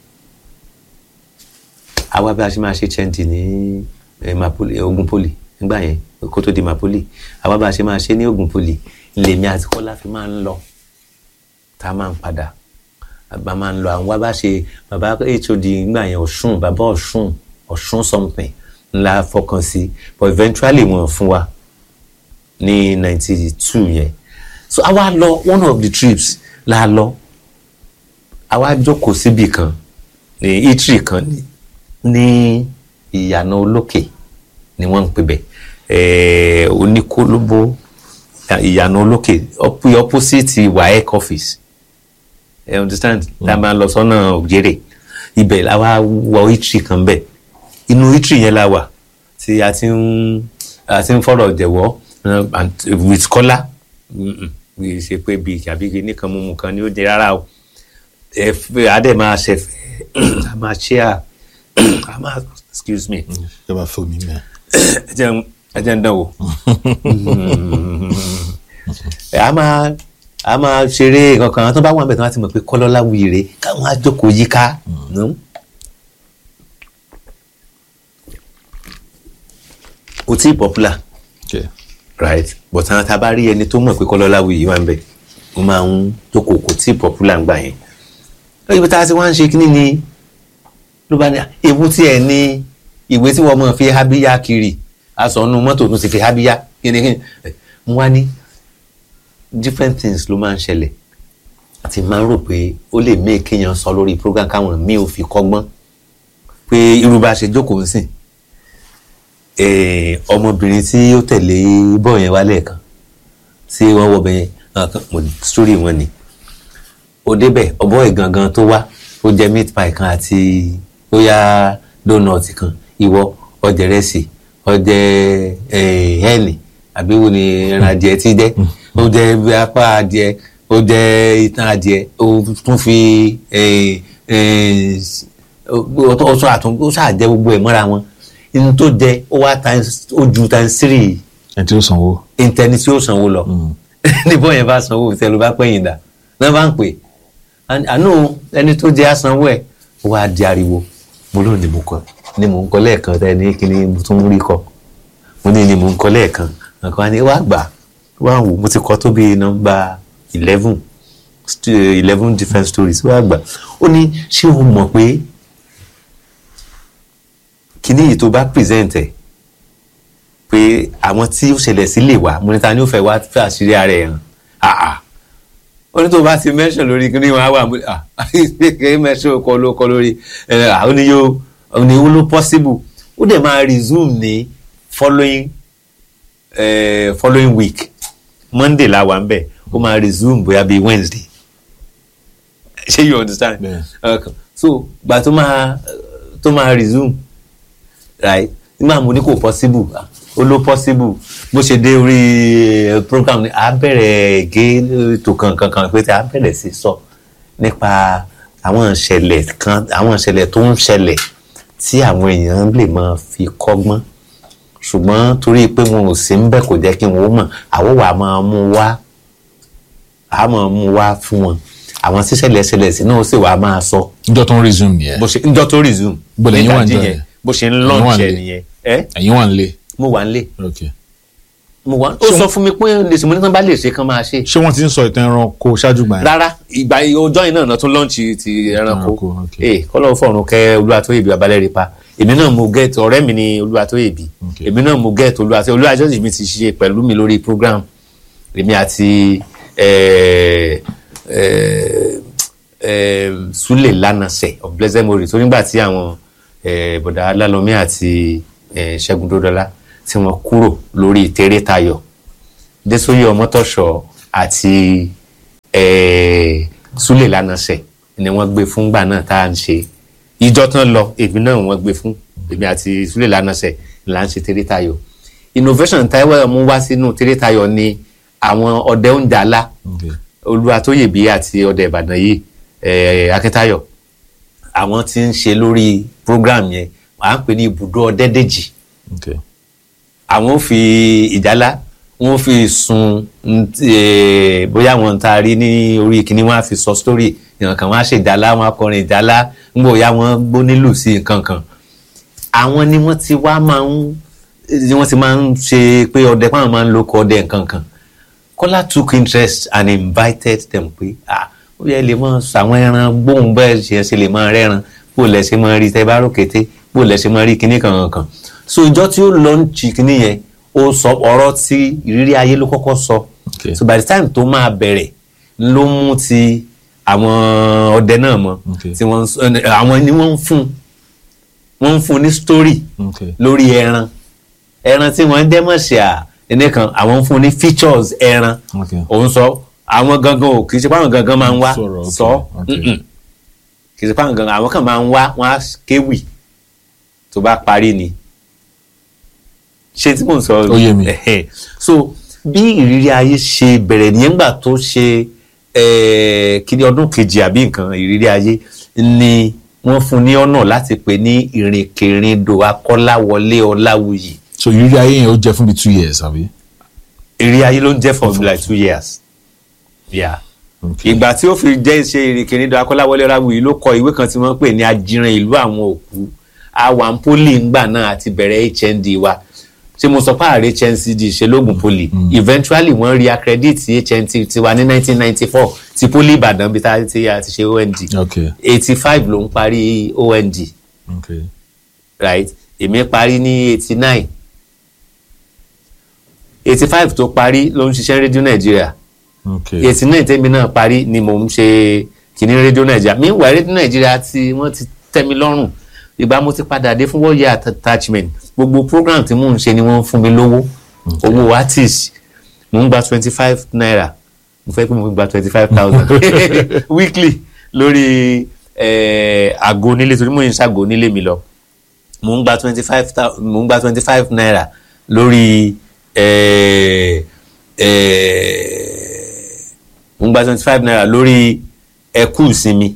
àwa bí a ṣe máa ṣe chẹ́ǹtì ní eh, Mapoli eh, Ogun Poli nígbà yẹn kó tó di Mapoli àwa bá a ṣe máa ṣe ní Ogun Poli lèmi àti Kọ́lá fi máa ń lọ tá a máa ń padà bá máa ń lọ àwọn wá bá ṣe bàbá HOD nígbà yẹn Ọ̀ṣun bàbá Ọ̀ṣun Ọ̀ṣun something ńlá fọkàn sí but eventually wọ́n fún wa ní ninety two yẹn so àwa lọ one of the trips la lọ àwa jókòó síbì kan ní eatery kan ní ní ìyànà olókè ni wọ́n ń pè bẹ̀ ẹ̀ẹ́ oníkólóbó ìyànà olókè oppo- opposite waec office ẹ understand tá a máa lọ sọ́nà òjèrè ibẹ̀ la wá wọ eatery kan bẹ̀ inú eatery yẹn la wà tí a ti ń a ti ń fọ̀rọ̀ jẹ̀wọ́ uh, and with kọ́lá kì í ṣe pé bíi àbí nìkan mímu kan ni ó jẹ rárá o ẹ fẹ́ adé máa ṣẹ̀fẹ̀ a máa ṣe à a máa excuse me ẹ bá fún mi mẹ. ẹ jẹ́ n- ẹ jẹ́ ń dán wò ẹ a máa a máa ṣeré kankan àwọn tó bá wà níbẹ̀ tí wọ́n ti mọ̀ pé kọ́lọ́lá wuyire káwọn á jókòó yíká nù. kò tí ì popular Okay. right but àwọn tá a bá rí ẹni tó mọ̀ pé kọ́lọ́lá wuyire wà níbẹ̀ wọ́n máa ń jókòó kò tí ì popular ń gbà yẹn. ibi tá a ti wá ń ṣe kínní ni ló bá ní ewu tí ẹ ní ìwé tí wọ́n mọ̀ fi hábíyá kiri aṣọ inú mọ́tò tún ti fi hábíyá kínníkínní mo wá ní different things ló máa ń ṣẹlẹ̀ àti máa ń rò pé ó lè mí kéèyàn sọ lórí program káwọn míì ò fi kọ́gbọ́n pé irú bá a ṣe jókòó ń sìn eh, ọmọbìnrin tí ó tẹ̀lé bọ́ọ̀ yẹn wálé kan tí wọ́n wọ bẹ́ẹ̀ yẹn mo story wọn ni ó débẹ̀ ọ̀bọ ìgangan tó wá ó jẹ meat pie kan àti bóyá donut kan ìwọ ọjẹ rẹsì ọjẹ hẹ́ẹ̀nì àbí wo ni ẹran adìẹ ti jẹ ó jẹ apá adìẹ ó jẹ itan adìẹ ó tún fi eh, eh, ó sọ àtún ó ṣàjẹ gbogbo ẹ̀ mọ́ra wọn inú tó jẹ ó wá times ó ju times three ẹni tí ó sanwó. intẹni tí ó sanwó lọ níbo yẹn bá sanwó tẹ ló bá pẹ́yìn dà náà bá ń pè àánú ẹni tó jẹ́ àsanwó ẹ̀ ó wá di ariwo mo lóun ni mo kọ ni mo ń kọ lẹ́ẹ̀kan tẹ ní kí ni mo tún rí kọ mo ní ni mo ń kọ lẹ́ẹ̀kan nǹkan ni wàá gbà wàá wò mo ti kọ tó bí nọ́mbà eleven eleven different stories wàá gbà ó ní ṣé o mọ̀ pé kíní yìí tó bá present ẹ̀ pé àwọn tí ó ṣẹlẹ̀ sí lè wá mo ní ta ni ó fẹ́ wá fẹ́ àṣírí ara ẹ̀ hàn àà ó ní tó bá ti mention lórí kí ni wọ́n á wà mú à kí mention kọ ló kọ lórí ẹ̀ àwọn ni yóò àwọn ni ó ló possible ó dẹ̀ máa resume ní following eh, following week monday la wà ń bẹ̀ ó máa resume bóyá bíi wednesday ṣé you understand Yeah. okay. so gbà tó máa tó máa resume right nígbà mo ní kò possible ah, ó ló possible bó ṣe dé orí eh, program ni a bẹ̀rẹ̀ gé ètò kankan kan pé tí a bẹ̀rẹ̀ sí sọ nípa àwọn ìṣẹ̀lẹ̀ kan àwọn ìṣẹ̀lẹ̀ tó ń ṣẹlẹ̀ tí àwọn èèyàn lè máa fi kọ́gbọ́n ṣùgbọ́n torí pé wọn ò sí ń bẹ̀ kò jẹ́ kí wọn ó mọ̀ àwọn wà máa mú wá a máa mú wá fún wọn àwọn tíṣẹ̀lẹ̀ ṣẹlẹ̀ sí náà ó sì wá máa sọ njọ́ tó ń resume nìyẹn. bó ṣe njọ́ tó resume Bó lẹ́yìn wà nígbàdí níjọ́ yẹn yẹn? bó ṣe ń Ẹ̀yin wà launch ẹ̀ nílé? nìyẹn ẹ́ ẹ̀yin wà nílé. mo wà nílé ok. mo wà ó sọ fún mi pé lè sọ mo ní kí wọ́n bá lè ṣe kán máa ṣe ṣé wọ́n ti ń sọ ìtàn ẹranko ṣáájú gbà yẹn. rárá ìgbà ọjọ́ yìí náà náà tún launch ti ẹranko Ẹranko, ok. ee kọ́lọ́ fọ̀run kẹ́ Olúwatóyèbí Babalẹ́rẹ́ pa èmi náà mo get ọ̀rẹ́ mi ni Olúwatóyèbí Ok. èmi náà mo get Olúwatóyèbí Olúwatóyèbí mi ti ṣe pẹ̀lú mi lórí program èmi àti eh, eh, eh, Sule Lanase of Blessed Memory tó nígbà tí àwọn eh, bọ̀dá Alálọ́mí àti eh, Ṣẹ́gun Dódọ́lá tí wọ́n kúrò lórí Tèrè Tayọ̀ Désóyè Ọmọ́tọ̀ṣọ́ àti eh, Sule Lanase ni wọ́n gbé fúngbà náà tá à ń ṣe ìjọ tán lọ èmi náà wọ́n gbé fún èmi àti Sule Lanase là ń ṣe Tèrè Tayọ̀ innovation Táíwò mú wá sínú Tèrè Tayọ̀ ni àwọn ọdẹ oúnjẹ alá Okay. Olúwatóyèbí àti ọdẹ Ìbàdàn yìí eh, Akíntayọ̀ àwọn tí ń ṣe lórí program yẹn à ń pè ní ibùdó ọdẹdẹjì Okay. àwọn ò fi ìjálá wọn ò fi sun n- eh, bóyá wọn ta rí ní orí kìíní wọn á fi sọ story ìyàn kan wọn á ṣe ìjálá wọn á kọrin ìjálá ń bóyá wọn gbó nílùú sí nǹkan kan àwọn ni wọ́n ti wá máa ń ni wọ́n ti máa ń ṣe pé ọdẹ pàwọn máa ń lo ọkọ ọdẹ nǹkan kan Kọ́lá took interest and invited them pé ah ó yẹ lè máa ṣàwọn ẹran gbóhùn bẹ́ẹ̀ ṣe ṣe lè máa rẹ́ran bó lẹ ṣe máa rí tẹ bá rókété bó lẹ ṣe máa rí kinní kan kan so ìjọ tí ó lọ ń jí kinní yẹn ó sọ ọ̀rọ̀ tí ìrírí ayé ló kọ́kọ́ sọ Okay. so by the time tó máa bẹ̀rẹ̀ ló mú ti àwọn ọdẹ náà mọ́ Okay. tí wọ́n ń sọ- àwọn ni wọ́n ń fún wọ́n ń fún ní story Okay. lórí ẹran ẹran tí wọ́n ń dẹ́mọ̀ṣẹ́ à ẹni kan àwọn ń fún ní features ẹran Okay. òun sọ àwọn gangan ò kì í ṣe pé àwọn gangan máa ń wá Sọ̀rọ̀, okay, sọ okay. mm-mm. kì í ṣe pé àwọn gangan àwọn kan máa ń wá wọ́n á kéwì tó bá parí ni ṣé tí mò ń sọ Ó yé mi. Ẹ̀hẹ̀. so bí ìrírí ayé ṣe bẹ̀rẹ̀ nìyẹn gbà tó ṣe eh, kíní ọdún kejì àbí nǹkan ìrírí ayé ni wọ́n fún ní ọ̀nà láti pè ní ìrìnkèrindò akọ́láwọlé ọláwuyì so ìrírí ayé yẹn ó jẹ fún bíi two years àbí. ìrírí ayé ló ń jẹ́ for like two years. Yeah. Okay. ìgbà tí ó fi jẹ́ ṣe ìrìnkèrindò akọ́láwọlé ọláwuyì ló kọ ìwé kan tí wọ́n pè ní ajíran ìlú àwọn òkú àwọn poli ńgbà náà àti bẹ̀rẹ̀ HND wa ṣé mo sọ pé ààrẹ HNCD ṣe lóògùn poli eventually wọ́n rí accredit HNT tiwa ní 1994 ti poli Ìbàdàn bí tá a ti a ti ṣe OND Okay. 85 ló ń parí OND Okay. right èmi parí ní 89 85 tó parí ló ń ṣiṣẹ́ rédíò Nàìjíríà Okay. eighty nine tẹ́mi náà parí ni mò ń ṣe kìíní rédíò nàìjíríà meanwhile rédíò nàìjíríà tí wọ́n ti tẹ́ mi lọ́rùn ìgbà mo ti padà dé fún wọ́ọ̀yà attachment gbogbo program tí mò ń ṣe ni wọ́n ń fún mi lówó owó artist mò ń gba twenty five naira mo fẹ́ pé mo gba twenty five thousand weekly lórí eh, àgọ́ onílé torí mo ń ṣàgọ́ onílé mi lọ mo ń gba twenty five mo ń gba twenty five naira lórí eh, eh, mo ń gba twenty five naira lórí ẹkú ìsinmi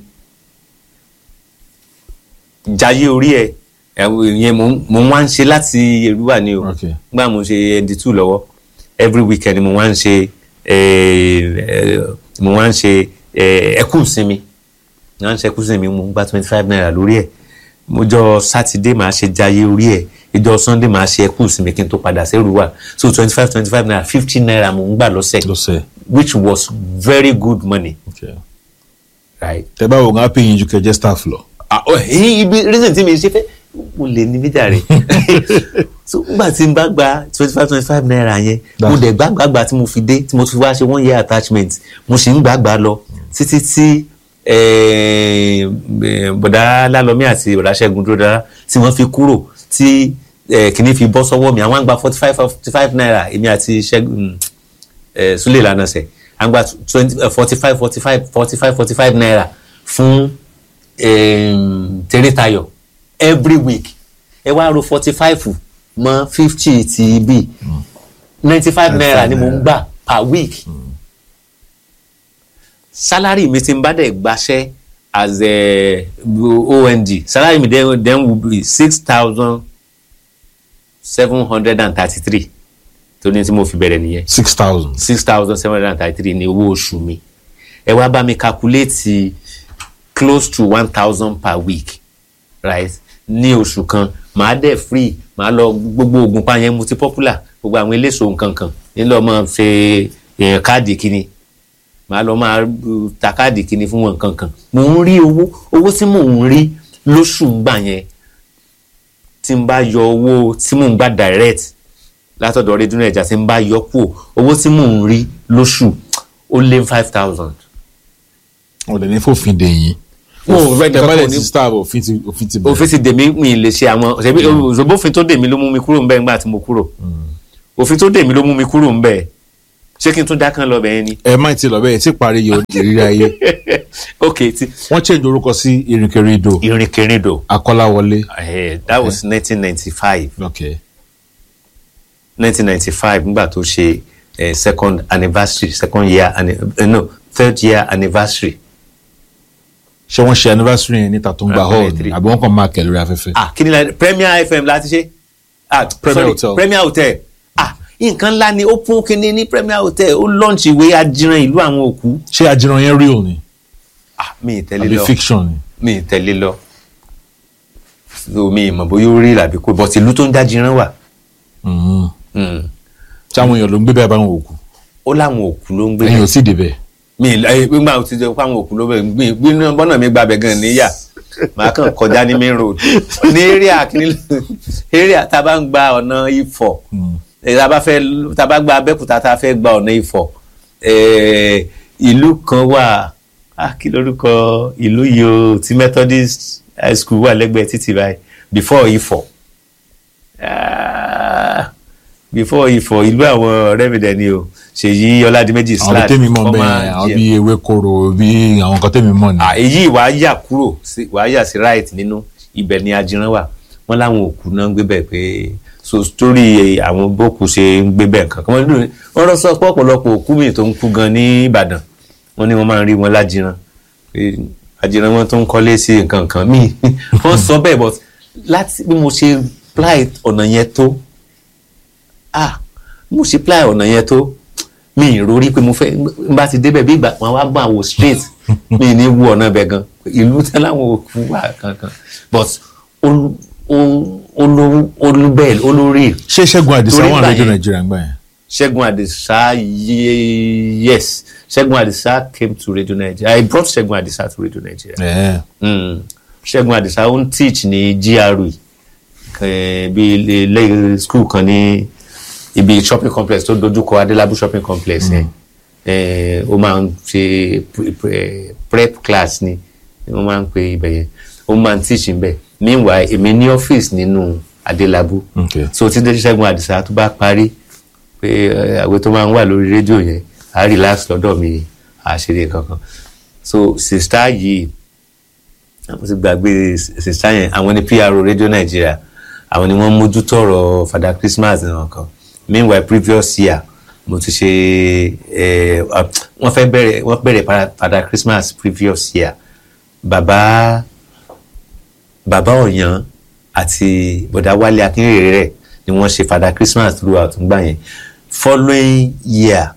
jayé orí ẹ ìyẹn mo ń- mo ń wá ń ṣe láti èrúwà ni o Okay. nígbà mo ṣe nd two lọ́wọ́ every weekend mo wá ń ṣe eh, eh, mo wá ń ṣe eh, ẹkú ìsinmi mo wá ń ṣe ẹkú ìsinmi mo ń gba twenty five naira lórí ẹ mọ́jọ́ sátidé màá ṣe jayé orí ẹ ìjọ́ sunday màá ṣe ẹkú ìsinmi kí n tó padà sí èrúwà so twenty five twenty five naira fifty naira mo ń gbà lọ́sẹ̀ lọ́sẹ̀. which was very good money Okay. right. tẹ bá wo ń pay yín ju kẹjẹ staff lọ. ah oh, hey, ibi reason tí mi ṣe fẹ́ mo lè ní mídà rẹ̀ so nígbà tí n bá gba twenty five twenty five naira yẹn mo dẹ̀ gbàgbàgbà tí mo fi dé tí mo fi wá ṣe one year attachment mo sì ń gbàgbà lọ títí tí eh, eh, bọ̀dá lálọ́mí àti bọ̀dá ṣẹ́gun dúró dára tí wọ́n fi kúrò tí eh, kìíní fi bọ́ sọ́wọ́ mi àwọn àgbà forty five forty five naira èmi àti ṣẹ́gun eh, Sule Lanase àgbà twenty forty five forty five forty five forty five naira fún um, Tèrètayọ̀ every week ẹ wá ro forty five mọ fifty ti bí ninety five naira ni mo ń gbà per week salary mi ti ń bá dẹ̀ gbaṣẹ́ as a OND salary mi then, then will be six thousand seven hundred and thirty three tó ní tí mo fi bẹ̀rẹ̀ nìyẹn six thousand. six thousand seven hundred and thirty three ní owó oṣù mi ẹ wá bá mi calculate close to one thousand per week right ní oṣù kan màá dẹ̀ free màá lọ gbogbo oògùn pa yẹn multi popular gbogbo àwọn eléso nkankan nílò máa ṣe èèyàn káàdì kínní màá lọ máa uh, ta káàdì kínní fún wọn nkankan mò ń rí owó owó tí mò ń rí lóṣù gbà yẹn tí n bá yọ owó tí mò ń gbà direct látọ̀dọ̀ rédíò nàìjíríà tí ń bá yọ kú owó tí mò ń rí lóṣù ó lé five thousand. wọn lè ní fòfin dè yín. Wọn ò rẹ́ nìkan tẹ́bálẹ̀ kò ní- ti staff òfin ti òfin ti bẹ̀rẹ̀. òfin ti dèmí mi lè ṣe àwọn ṣebí òṣèbófin tó dèmí ló mú mi kúrò ńbẹ̀ nígbà tí mo kúrò òfin tó dèmí ló mú mi kúrò ńbẹ̀ ṣé kí n tún dákàn lọ bẹ́ẹ̀ ni. ẹ má ti lọ bẹ́ẹ̀ tí parí yóò ìrírí ayé. ok ti wọ́n change orúkọ sí Ìrìnkèrindò Ìrìnkèrindò Akọ́láwọlé. eh, that was nineteen ninety five okay. nineteen ninety five nígbà tó ṣe eh, second anniversary second year anni- eh, no third year anniversary ṣé wọ́n ṣe anniversary yẹn níta tó ń gba Ah, hall ni three. àbí wọ́n kàn máa kẹ̀ lórí afẹ́fẹ́. ah kí ni la Premier FM láti ṣe ah Premier sorry, Hotel. Premier Hotel ah nǹkan ńlá ni ó fún kínní ní Premier Hotel ó launch ìwé ajíran ìlú àwọn òkú ṣé ajiran yẹn real ni ah mi ì tẹ̀lé àbí lọ fiction ni. mi ì tẹ̀lé lọ so mi ì mọ̀ bóyá ó rí làbí kó but ìlú tó ń dájíran wà Mhm. Mm. tí àwọn èèyàn ló ń gbé bẹ́ẹ̀ báwọn òkú ó láwọn òkú ló ń gbé ẹ̀yin ò tí ì débẹ̀. mi ì láyé gbígbà tí ó fáwọn òkú ló bẹ̀ gbé gbé bọ́nà mi gbàbẹ̀ gan níyà màá kàn kọjá ní main road ní area kìíní area tá a bá ń gba ọ̀nà Ifọ̀ eh, tá a bá fẹ́ tá a bá gba Abẹ́òkúta tá a fẹ́ gba ọ̀nà Ifọ̀ eh, ìlú kan wà ah, kí lórúkọ ìlú yìí o ti Methodist high school wà lẹ́gbẹ̀ẹ́ títì báyìí before Ifọ̀ Ah, before Ifọ̀ ìlú àwọn ọ̀rẹ́ mi dẹ̀ ni o Ṣèyí Ọládìméjì àwọn bí tèmi mọ̀ bẹ́ẹ̀ àwọn bí ewékoro bí àwọn kan tèmi mọ̀ ni. Ah, èyí wàá yà kúrò sí wàá yà sí right nínú ibẹ̀ ni ajiran wà wọ́n láwọn òkú náà ń gbé bẹ̀ pé so story àwọn bókù ṣe ń gbé bẹ̀ nǹkan kan wọ́n ní- wọ́n rọ sọ pé ọ̀pọ̀lọpọ̀ òkú mi tó ń kú gan ní Ìbàdàn wọ́n ní wọ́n máa ń rí wọn lájiran pé ajiran wọn tó ń kọ́lé sí nǹkan kan míì wọ́n sọ bẹ́ẹ̀ but láti bí mo ṣe ply ọ̀nà yẹn tó ah bí mo ṣe ply ọ̀nà yẹn tó mi ì rórí pé mo fẹ́ n bá ti débẹ̀ bí ìgbà wọn wá gbọ́n àwò straight mi ní wú ọ̀nà bẹ̀ gan ìlú tẹ́ láwọn òkú wà kankan but olú olú olú bẹ́ẹ̀ olórí ṣé Ṣẹ́gun Àdìsá Torí wà ìgbà rédíò yẹn- Nàìjíríà ń gbà yẹn. Ṣẹ́gun Àdìsá ye- yes Ṣẹ́gun Àdìsá came to Radio Nigeria I brought Ṣẹ́gun Àdìsá to Radio Nigeria Ẹ̀ẹ́. mm. Ṣẹ́gun Àdìsá ó ń teach ní GRE eh, bí ilé ilé school kan ní ibi shopping complex tó dojúkọ Adélábù shopping complex yẹn eh, ó máa ń ṣe pre- pre- prep class ni wọ́n máa ń pe ibẹ̀ yẹn ó máa ń teach níbẹ̀ meanwhile èmi ní ọ́fíìsì nínú Adélábù Okay. so tí Ṣẹ́gun Àdìsá tó bá parí pé eh, àwẹ̀ tó máa ń wà lórí rédíò yẹn á relax lọ́dọ̀ mi àṣírí kankan so sista yìí àwọn ti gbàgbé sista yẹn àwọn ní PRO rédíò Nàìjíríà àwọn ni wọ́n mójútó ọ̀rọ̀ Father Christmas nìkan meanwhile previous year mo ti ṣe eh, uh, wọ́n fẹ́ bẹ̀rẹ̀ wọ́n bẹ̀rẹ̀ para- Father Christmas previous year bàbá bàbá ọ̀yàn àti bọ̀dá wálé akínrèrè rẹ̀ ni wọ́n ṣe Father Christmas throughout ńgbà yẹn following year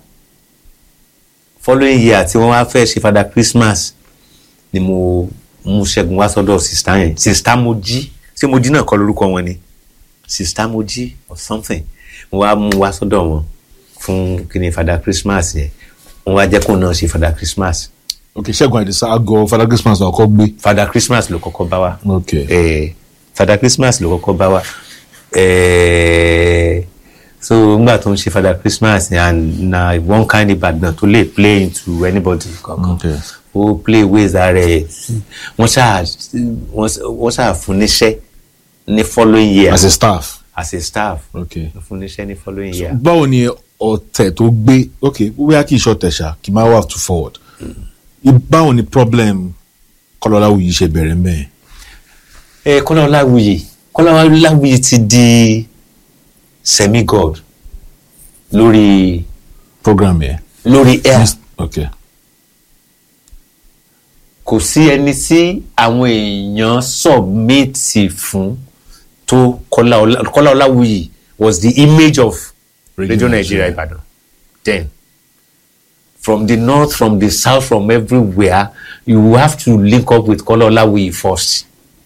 following year tí wọ́n wá fẹ́ ṣe Father Christmas ni mo mú Ṣẹ́gun wá sọ́dọ̀ sista yẹn sista Mojí ṣé Mojí náà kọ́ lórúkọ wọn ni sista Mojí or something mo wá mú wá sọ́dọ̀ wọn fún kíni Father Christmas yẹn wọ́n wá jẹ́ kó náà ṣe Father Christmas ok Ṣẹ́gun Àdìsá àgọ́ Father Christmas náà kọ́ gbé. Father Christmas ló kọ́kọ́ bá wa ok eh, Father Christmas ló kọ́kọ́ bá wa eh, so ngbà tó ń ṣe Father Christmas yẹn and na one kind Ìbàdàn tó lè play into anybody kankan Okay. ó play ways ara ẹ̀ wọ́n ṣáà wọ́n ṣáà- wọ́n ṣáà fún níṣẹ́ ní following year as a staff. as a staff ok fún níṣẹ́ ní following year. báwo ni ọ̀tẹ̀ tó gbé ok bóyá kì í ṣọ̀tẹ̀ ṣá kì í máa wà too forward. báwo ni problem Kọ́lọ́láwùyí ṣe bẹ̀rẹ̀ mẹ́ẹ̀. ẹ Kọ́lá Ọláwuyì Kọ́lá Ọláwuyì ti di semi god lórí program yẹn. lórí air. ok kò sí ẹni tí àwọn èèyàn sọ̀mẹ́tì fún tó Kọ́lá Ọlá- Kọ́lá Ọláwuyì was the image of Radio Radio Nigeria Nigeria. Ibadan then from the north from the south from everywhere you have to link up with Kọ́lá Ọláwuyì first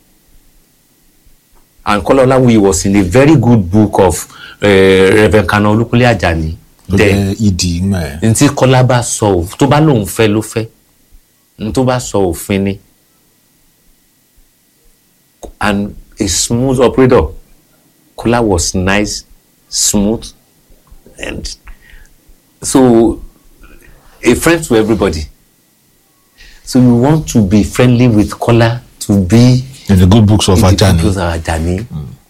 and Kọ́lá Ọláwuyì was in a very good book of uh, Reverend Kanu Olúkúnlé Àjàní tó then jẹ́ ìdí ńgbà yẹn. n tí Kọ́lá bá sọ ò tó bá lóun fẹ́ ló fẹ́ n tó bá sọ òfin ni and a smooth operator Kọ́lá was nice smooth and so a friend to everybody so you want to be friendly with Kola to be in the good books of in the Ajani peoples of Ajani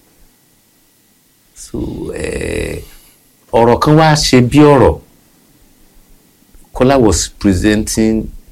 so eh, ọ̀rọ̀ kan wá ṣe bí ọ̀rọ̀ Kola was presenting